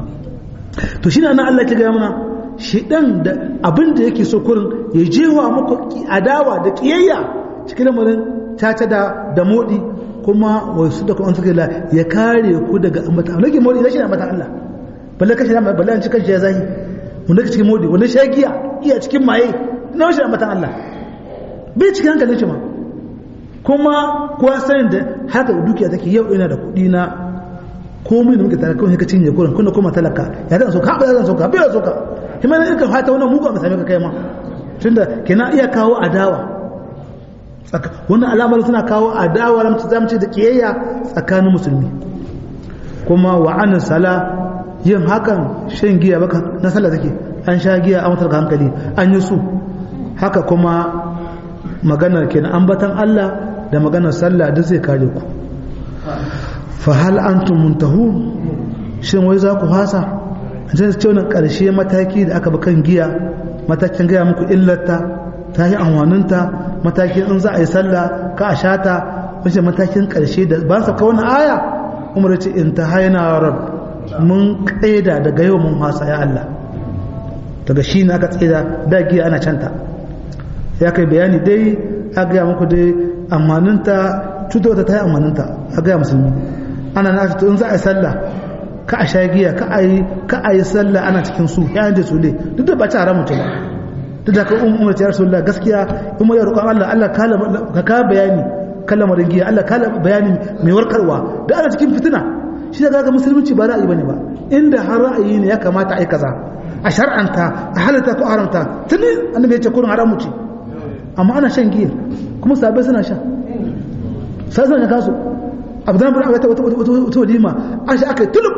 [SPEAKER 1] to shi na Allah ke gaya mana shidan da abin da yake so kurin ya jewa muku adawa da kiyayya cikin lamarin caca da da modi kuma wasu da kuma suka la ya kare ku daga ambata Allah ke modi rashin ambata Allah balle kashi balle an cikin ya zahi mun daga cikin modi wannan shagiya iya cikin maye na rashin ambata Allah bai cikin hankalin shi ma kuma kuwa sanin da haka dukiya take yau ina da kuɗi na komai da muke tare kawai ka cinye kurin kuna kuma talaka ya zan soka ba zan soka bai soka kuma ne ka fata wannan mugu a same ka kai ma tunda kenan iya kawo adawa wannan alamar suna kawo adawa ramci zamci da kiyayya tsakanin musulmi kuma wa an sala yin hakan shan giya baka na sallah take an sha giya a matar hankali an yi su haka kuma maganar kenan ambatan Allah da maganar sallah duk zai kare ku fahal antum muntahu shin wai za ku fasa sai ce wannan karshe mataki da aka kan giya matakin gaya muku illarta ta yi amwaninta matakin in za a yi sallah ka a shata wace matakin karshe da ba sa ka wannan aya umar ce in ta haina rab mun kaida daga yau mun fasa ya Allah daga shi ne aka tsaida da giya ana canta ya kai bayani dai a gaya muku dai amwaninta cutarwa ta yi amwaninta a gaya musulmi ana na to in za a yi sallah ka a shagiya ka a yi ka a yi sallah ana cikin su ya da su ne duk da ba ta haramun ta ba duk da ka umar ta rasulullah gaskiya in ya roƙon Allah Allah ka ka bayani kalmar giya Allah ka bayani mai warkarwa da ana cikin fitina shi da ga musulunci ba ra'ayi bane ba inda har ra'ayi ne ya kamata ai kaza a shar'anta a halatta ko haramta tuni annabi ya ce kurin haramu ce amma ana shan giya kuma sabai suna sha sai suna kasu abdan bin wata wata walima an shi aka tulub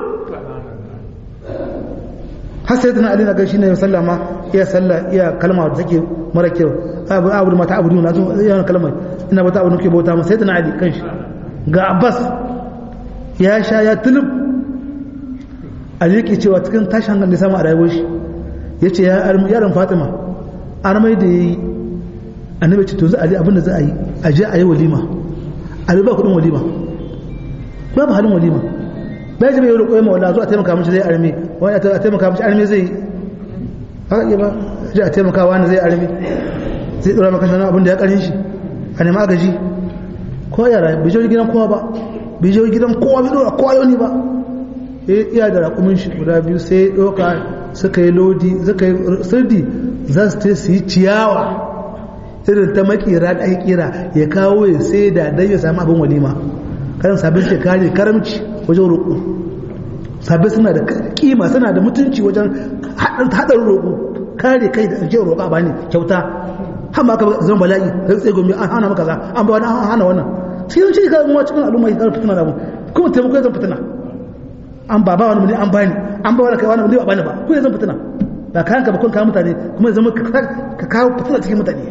[SPEAKER 1] har sai tana alina gashi ne sallama iya sallah iya kalma da take mara kyau abu abu da mata abu na zo yana kalmar ina bata abu nuke bauta sai tana ali kanshi ga abbas ya sha ya tulub ali yake cewa cikin tashin hankali da samu a rayuwar shi yace ya yaron fatima armai da yayi annabi ce to za a je abin da za a yi a je a yi walima a ba kudin walima babu halin walima bai ji bai yi roƙo ma wala zo a taimaka mishi zai arme wani a taimaka mishi arme zai haka iya ba ji a taimaka wani zai arme zai ɗora maka shi abin da ya ƙarin shi a nema agaji ko yara bai je gidan kowa ba bai je gidan kowa bai ɗora kowa yau ne ba iya da raƙumin shi guda biyu sai ɗauka suka yi lodi suka yi sirdi za su su yi ciyawa irin ta makera da ake kira ya kawo ya sai da dan ya samu abin walima karan sabbin ce kare karamci wajen roƙo sabbin suna da kima suna da mutunci wajen haɗar roƙo kare kai da ajiyar roƙa ba ne kyauta hama aka zama bala'i da tsaye gomi an hana maka za an ba wani an hana wannan cikin shi ka zama cikin al'umma ya fitina da mu kuma taimako ya zan fitina an ba ba wani muli an bani an ba wani kai wani muli ba bani ba kuma ya zan fitina ba kayan ka bakon kawo mutane kuma ya zama ka kawo fitina cikin mutane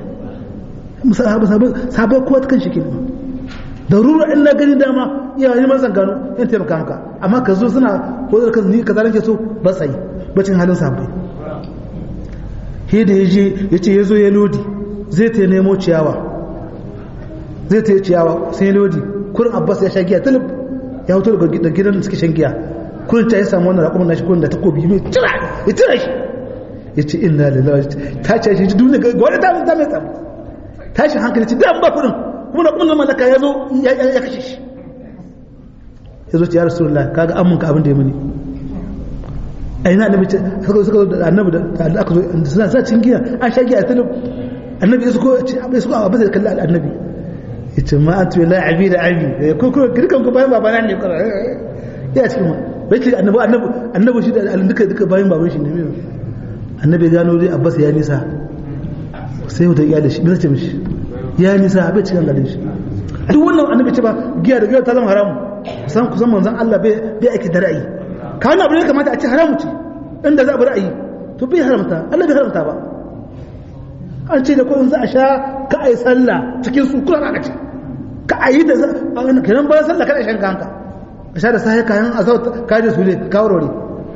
[SPEAKER 1] sabai kowa ta kan shi ke da rura in na gani dama iyayen man gano in taimaka maka amma ka zo suna ko da kan ni kaza nake so ba sai bacin halin sabai he da yaje yace yazo ya lodi zai ta nemo ciyawa zai ta ciyawa sai lodi kurin abbas ya sha giya tulub ya hoto daga gidan suke shan giya kurin ta ya samu wannan raƙumin nashi kurin da takobi mai tira ya tira shi yace inna lillahi ta ce shi duniya ga wani ta ta mai tsamu tashin hankali ce dan ba kudin kuma da kudin malaka ya zo ya kashe shi ya zo ce ya rasulullah kaga an munka abin da ya muni a ina annabi ce suka suka da annabi da aka zo suna sa cin giya an sha giya a talib annabi su ko ce abai su ko abin da kalli annabi yace ma antu la abi da abi ko ko kirkan ku bayan babana ne ko ya cikin ma bai ce annabi annabi annabi shi da duka duka bayan baban shi ne annabi gano dai abbas ya nisa sai mutum ya da shi bisa ce mishi ya nisa bai cikin garin shi duk wannan annabi ce ba giya da giya ta zama haramu san kusan manzon Allah bai bai aiki da ra'ayi ka wannan abin da kamata a ce haramu ce inda za a bi ra'ayi to bai haramta Allah bai haramta ba an ce da ko in za a sha ka ai sallah cikin su kula aka ce ka ayi da kenan bayan sallah kada shan kanka a sha da sahi kayan azau ka je su ne ka warware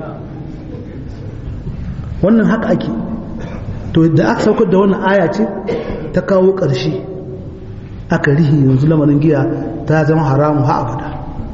[SPEAKER 1] wannan haka ake to da aka saukar da wannan aya ce ta kawo ƙarshe aka rihi yanzu lamarin giya ta zama haramu ha abada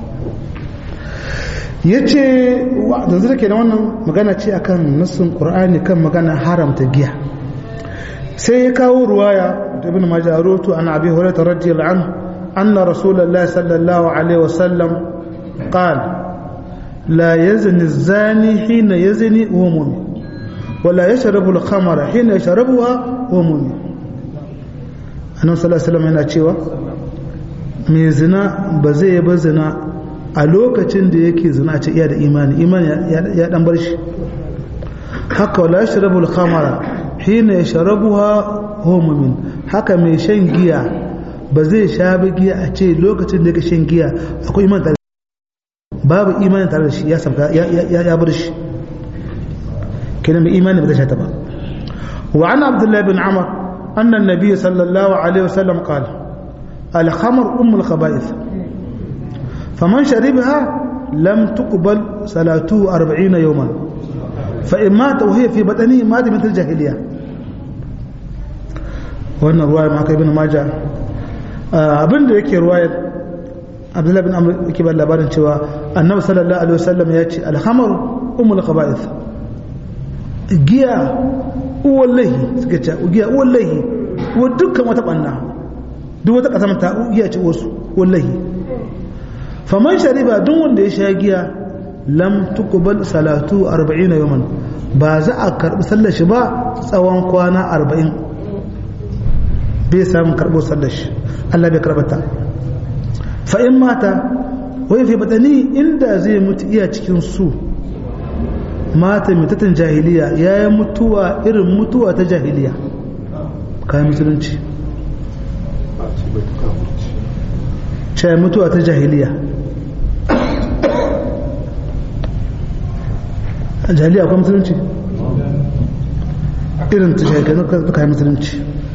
[SPEAKER 1] ya ce yanzu da ke da wannan magana ce akan nassin ƙur'ani kan magana haramta giya sai ya kawo ruwaya da ibn majarutu an abi hurairah radiyallahu anhu anna rasulullahi sallallahu alaihi wasallam qala la yazni az-zani hina yazni wa mu'min ولا يشرب الخمر حين يشربها وهو مؤمن annabi sallallahu alaihi wasallam yana cewa mai zina ba zai ba zina a lokacin da yake zina a ce iya da imani imani ya dan bar shi haka wala yashrabu al-khamara hina yashrabuha huwa mu'min haka mai shan giya ba zai sha ba giya a ce lokacin da yake shan giya akwai imani tare babu imani tare da shi ya sabka ya bar shi كلمة إيمان بدأ شتبا وعن عبد الله بن عمر أن النبي صلى الله عليه وسلم قال الخمر أم الخبائث فمن شربها لم تقبل صلاته أربعين يوما فإن مات وهي في بدنه مات مثل الجاهلية وأن رواية معك ابن ماجه abin da yake ruwayar abdullahi bin amr yake ba labarin cewa annabi sallallahu alaihi wasallam ya ce alhamar umul khaba'ith giya uwallahi suka ce giya uwallahi wa dukkan wata banna duk wata kasar ta giya ce wasu wallahi faman shariba duk wanda ya sha giya lam tuqbal salatu 40 yawman ba za a karbi sallar shi ba tsawon kwana 40 bai samu karbo sallar shi Allah bai karbata fa in mata wai fi batani inda zai mutu iya cikin su mata mitatan jahiliya ya yi mutuwa irin mutuwa ta jahiliya kayan musulunci ce mutuwa ta jahiliya a jahiliya akwai musulunci irin ta jahiliya kayan musulunci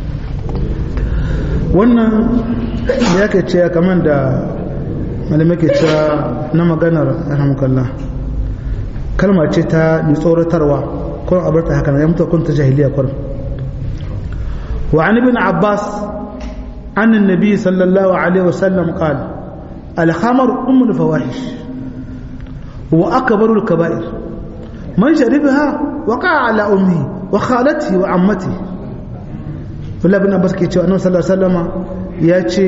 [SPEAKER 1] wannan ya ke ce kamar da malamai ke cewa na maganar rahamakallah kalma ce ta mai tsoratarwa kun abarta haka ya mutu kun ta jahiliya kun wa an ibn abbas an annabi sallallahu alaihi wasallam qala al khamar umm al fawahish wa akbar al kaba'ir man sharibaha waqa'a ala ummi wa khalatihi wa ammati Abdullah ibn Abbas ke cewa annabi sallallahu alaihi wasallam ya ce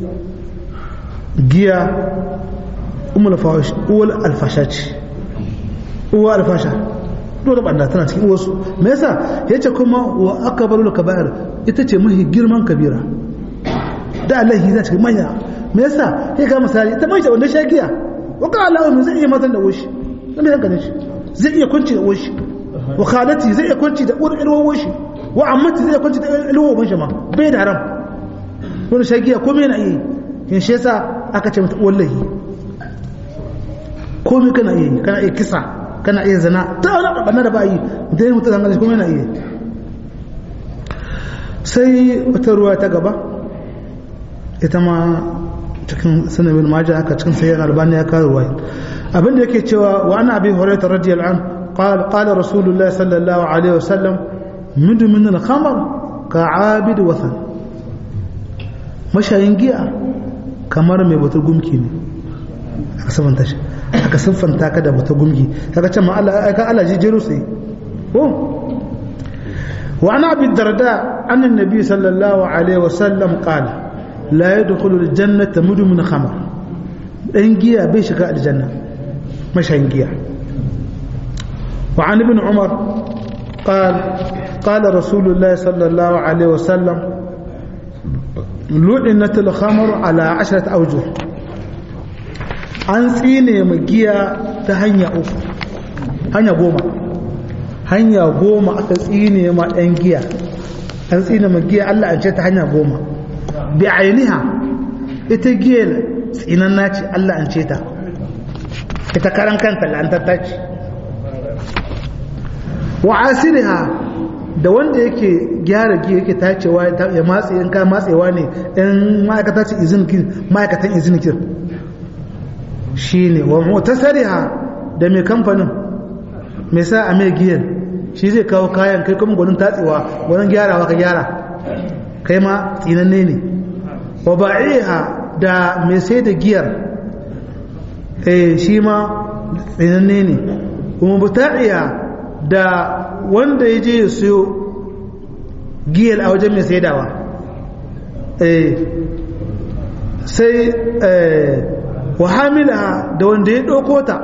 [SPEAKER 1] giya ummul fawahish uwal al fashaci uwa alfasha dole banda tana cikin wasu me yasa yace kuma wa akbarul kaba'ir ita ce mahi girman kabira da Allah ya cikin manya me yasa ya ga misali ita mai wanda shagiya wa ka Allah mu zai iya matan da woshi dan me hankali shi zai iya kunci da woshi wa khalati zai iya kunci da uwar ilwan woshi wa ammati zai iya kunci da ilwan woshi ma bai da haram wani shagiya ko me yana yi kin shi yasa aka ce mata wallahi komai kana iya kana iya kisa kana iya zana ta wani ɓanna da ba yi da yi mutu zangar kuma yana iya sai wata ruwa ta gaba ita ma cikin sanabin maja aka cikin sayan albani ya kawo ruwa abinda yake cewa wa ana abin horaita radiyal an qala rasulullahi sallallahu alaihi wasallam mudu min al-khamar ka abid wathan mashayin giya kamar mai batar gumki ne aka sabanta shi aka siffanta ka da bata gumgi kaga can ma Allah ka Allah ji jeru sai ko wa ana abi darda an annabi sallallahu alaihi wasallam qala la yadkhulu aljannata mudmin khamr dan giya bai shiga aljanna mashayin giya wa an ibn umar قال قال رسول الله صلى الله عليه وسلم لعنت الخمر على عشرة أوجه an tsine ma giya ta hanya uku hanya goma hanya goma aka tsine ma ɗan giya an tsine ma giya Allah an ce ta hanya goma bi ainiha ita giya tsinan naci Allah an ce ta ita karan kanta la'antar ce wa asiriha da wanda yake gyara giya yake tacewa ya matse in ka matsewa ne in ma'aikata ce izinikin ma'aikatan izinikin shi ne wa mutasariha da mai kamfanin mai sa a mai giyar shi zai kawo kayan kai kuma gwanin tatsewa gwanin gyarawa ka gyara kai ma tsinanne ne wa ba'iha da mai sai da giyar eh shi ma tsinanne ne kuma buta'iya da wanda ya je ya siyo giyar a wajen mai saidawa eh sai wa hamilaha da wanda ya ɗauko ta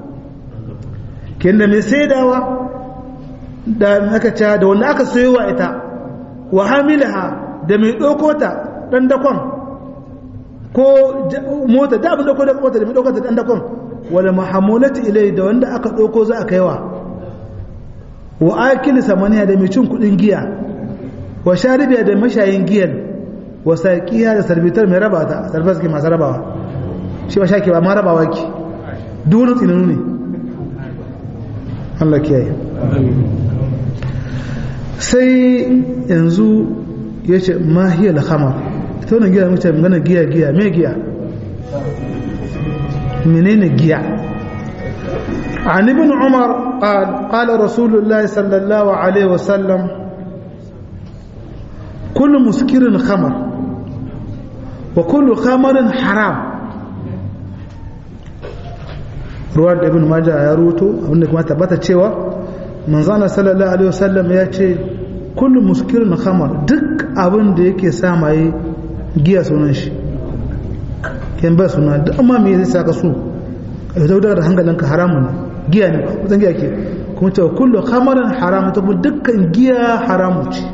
[SPEAKER 1] kenda mai saidawa da aka ca da wanda aka sayo wa ita wa hamilaha da mai ɗauko ta ɗan dakon ko mota da abin ɗauko da mota da mai ɗauko ta ɗan dakon wala mahamulati ilai da wanda aka ɗauko za a kaiwa wa akili samaniya da mai cin kuɗin giya wa sharibiya da mashayin giyan wa saƙiya da sarbitar mai raba ta sarbar masu rabawa shi ba shaki ba ma rabawa ki duk tsinanu ne Allah kiyaye sai yanzu ya ce mahiyar hamar ita wani giya mace magana giya giya mai giya menene giya عن ابن عمر قال قال رسول الله صلى الله عليه وسلم كل مسكر خمر وكل خمر حرام ruwan da ibn majah ya ruto abinda kuma tabbata cewa manzana sallallahu alaihi wasallam ya ce kullu muskirin khamar duk abin da yake sa mai giya sunan shi kin ba suna duk amma me zai saka su ka daudar da hankalinka haramun giya ne kusan giya ke kuma cewa kullu khamarin haram ta dukkan giya haramu ce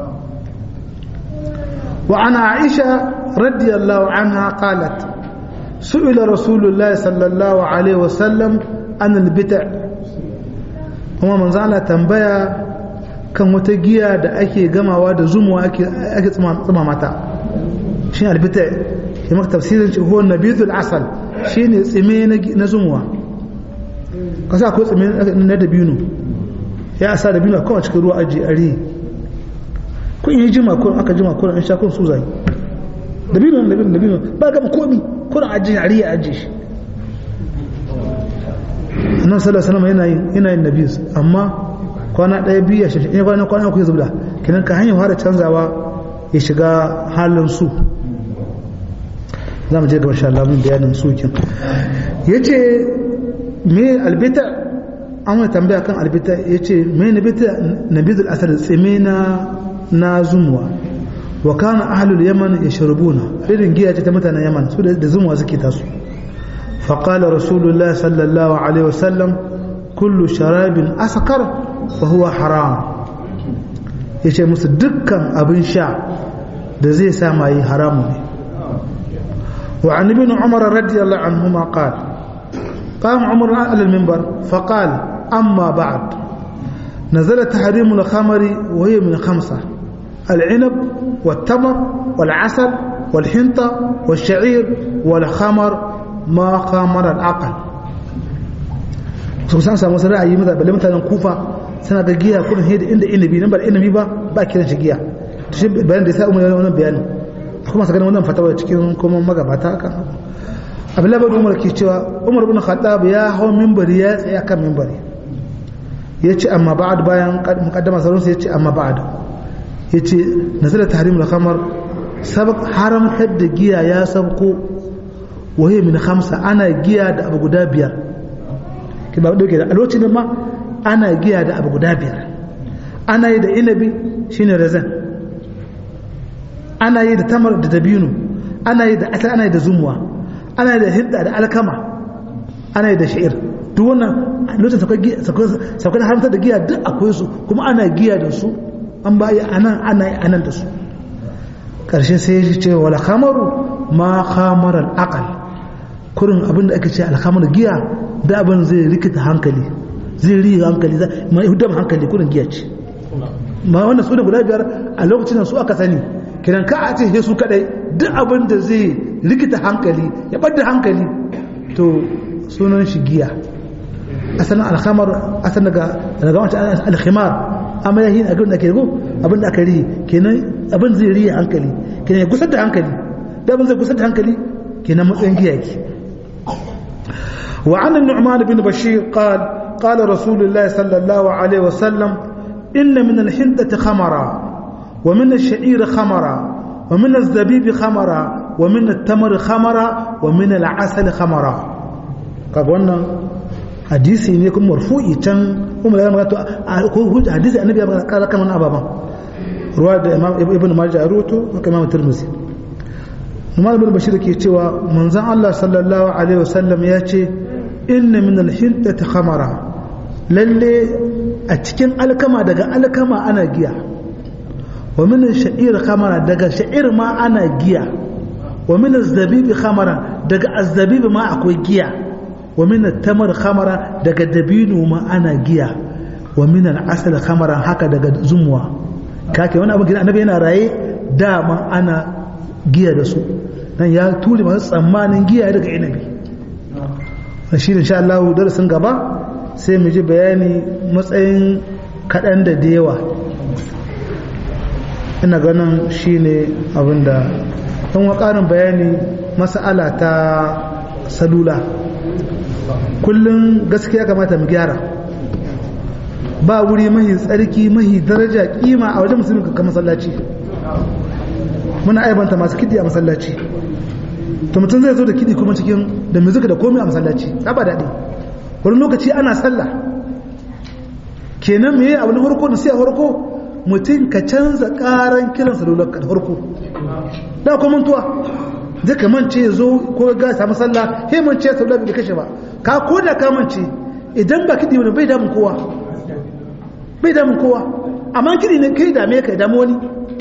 [SPEAKER 1] wa ana aisha radiyallahu anha qalat سئل رسول الله صلى الله عليه وسلم عن البدع kuma manzo Allah tambaya kan wata giya da ake gamawa da zumuwa ake ake tsuma mata shine albita shi maka tafsirin shi huwa nabidul asal shine tsime na zumuwa kasa ko tsime na dabino ya asa dabino kawai cikin ruwa aji ari kun yi jima ko aka jima ko an sha kun su zai dabino dabino dabino ba gama komi kuna ajiye a riya ajiye shi annan sallallahu alaihi yana yin yana yin nabi amma kwana ɗaya biyu ya shi kwana kwana ku zubda kinan ka hanyar fara canzawa ya shiga halin su za mu je ga insha Allah mun bayanin su kin yace me albita an wani tambaya kan albita yace me nabita nabidul asad tsime na na zumuwa wa kana ahlul yaman yashrabuna irin giya ce ta mutanen yaman su da zumuwa suke tasu fa qala rasulullah sallallahu alaihi wasallam kullu sharabin askar fa huwa haram yace musu dukkan abin sha da zai sa mai haramu ne wa an ibn umar radiyallahu anhuma qala قام عمر على المنبر فقال أما بعد نزل تحريم الخمر وهي من خمسة العنب والتمر والعسل والحنطة والشعير والخمر ما خمر العقل so san samu sanar ayi maza balle mutanen kufa suna ga giya kullum hedi inda inabi nan ba inabi ba ba kiran shi giya to shi bayan da sai umar wannan bayani akwai masu ganin wannan fatawa cikin kuma magabata haka abdullahi bin umar ke cewa umar bin khattab ya hau minbari ya tsaya kan minbari ya ce amma ba'ad bayan mukaddama sauransu ya ce amma ba'ad ya ce nazarar tahrim da kamar haramtar da giya ya sabko waye min hamsa ana giya da abu guda biyar ki ba dauke da a lokacin ma ana giya da abu guda biyar ana yi da inabi shine razan ana yi da tamar da dabino ana yi da asal ana yi da zumuwa ana yi da hidda da alkama ana yi da sha'ir duk wannan lokacin saukar haramtar da giya duk akwai su kuma ana giya da su an bayi anan ana yi anan da su ƙarshe sai ya ce wala khamaru ma khamarar aqal kurin abinda ake ce alhamar giya da abin zai rikita hankali zai riya hankali ma hudam hankali kurin giya ce ma wannan su da guda biyar a lokacin su aka sani kiran ka a ce su kadai duk abin da zai rikita hankali ya bada hankali to sunan shi giya asalin alhamar asalin daga daga wancan alkhimar amma ya yi abin da ke go abin da aka riye kenan abin zai riya hankali kenan ya gusar da hankali da abin zai gusar da hankali kenan matsayin giya yake وعن النعمان بن بشير قال قال رسول الله صلى الله عليه وسلم إن من الحنطة خمرا ومن الشعير خمرا ومن الزبيب خمرا ومن التمر خمرا ومن العسل خمرا قبلنا hadisi ne kuma marfu'i can kuma ya magana ko hujja hadisi annabi ya magana kala kaman ababa ruwa da imam ibn majah ya ruwato haka imam tirmidhi Umar ibn Bashir ke cewa manzon Allah sallallahu alaihi wasallam ya ce inna min al-hintati khamara lalle a cikin alkama daga alkama ana giya wa min sha'ir khamara daga sha'ir ma ana giya wa min az-zabib khamara daga az-zabib ma akwai giya wa min at-tamar khamara daga dabino ma ana giya wa min al-asal khamara haka daga zumwa kake wani abin annabi yana raye dama ana giya da su nan ya ture masu tsammanin giya daga inabi shi insha Allah darasin gaba sai mu ji bayani matsayin kaɗan da da yawa ina ganin shi ne abinda don ƙarin bayani mas'ala ta salula kullum gaskiya kamata mu gyara ba wuri mahi tsarki mahi daraja kima a wajen musulmi ka masallaci muna aibanta masu kidi a masallaci to mutum zai zo da kidi kuma cikin da muzika da komai a masallaci ba daɗi wani lokaci ana sallah kenan me abu na farko da sai a farko mutum ka canza karan kiran salular ka da farko da kuma mantuwa zai ka mance ya zo ko ga samu sallah he mance salular bai kashe ba ka ko da ka mance idan ba kidi wani bai damun kowa bai damun kowa amma kidi ne kai dame ka damu wani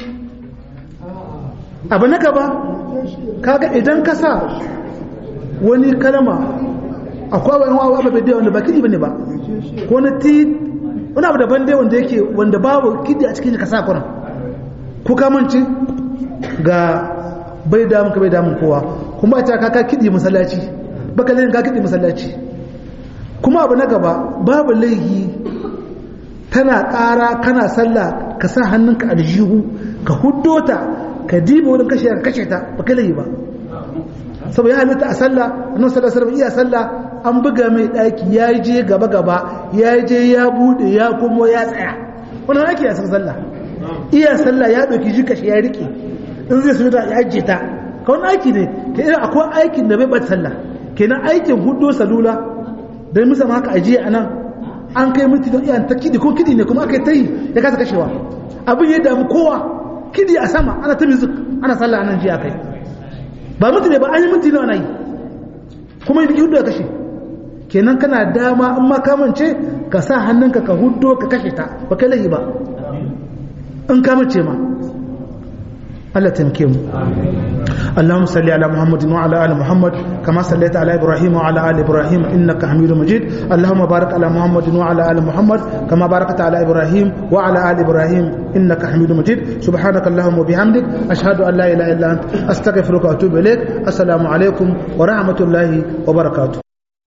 [SPEAKER 1] abu na gaba kaga idan ka sa wani kalama akwai wani wawa ba bai wanda ba kidi bane ba ko na ti wani abu daban dai wanda yake wanda babu kidi a cikin ka sa kuna ko ka mance ga bai damun ka bai damun kowa kuma ta kaka kidi masallaci baka zai ka kidi masallaci kuma abu na gaba babu laihi tana ƙara kana sallah ka sa hannunka aljihu ka huddo ta ka diba wurin kashe ka kashe ta ba kai ba saboda ya halitta a sallah annabi sallallahu alaihi iya sallah an buga mai daki ya je gaba gaba ya je ya bude ya kuma ya tsaya wannan ake yasan sallah iya sallah ya dauki shi kashe ya rike in zai sujuda ya ajiye ta ka wani aiki ne ka irin akwai aikin da bai bata sallah kenan aikin hudo salula dan musa haka ajiye anan an kai minti don iyan ta kidi ko kidi ne kuma aka yi ta yi ya kasa kashewa abin ya damu kowa kidi a sama ana ta music ana sallah anan jiya kai ba mutu ne ba an yi minti nawa na yi kuma yi hudu ya kashe kenan kana dama in ma kamance ka sa hannunka ka hudu ka kashe ta ba kai lahi ba in kamance ma Allah taimake mu اللهم صل على محمد وعلى ال محمد كما صليت على ابراهيم وعلى ال ابراهيم انك حميد مجيد اللهم بارك على محمد وعلى ال محمد كما باركت على ابراهيم وعلى ال ابراهيم انك حميد مجيد سبحانك اللهم وبحمدك اشهد ان لا اله الا انت استغفرك واتوب اليك السلام عليكم ورحمه الله وبركاته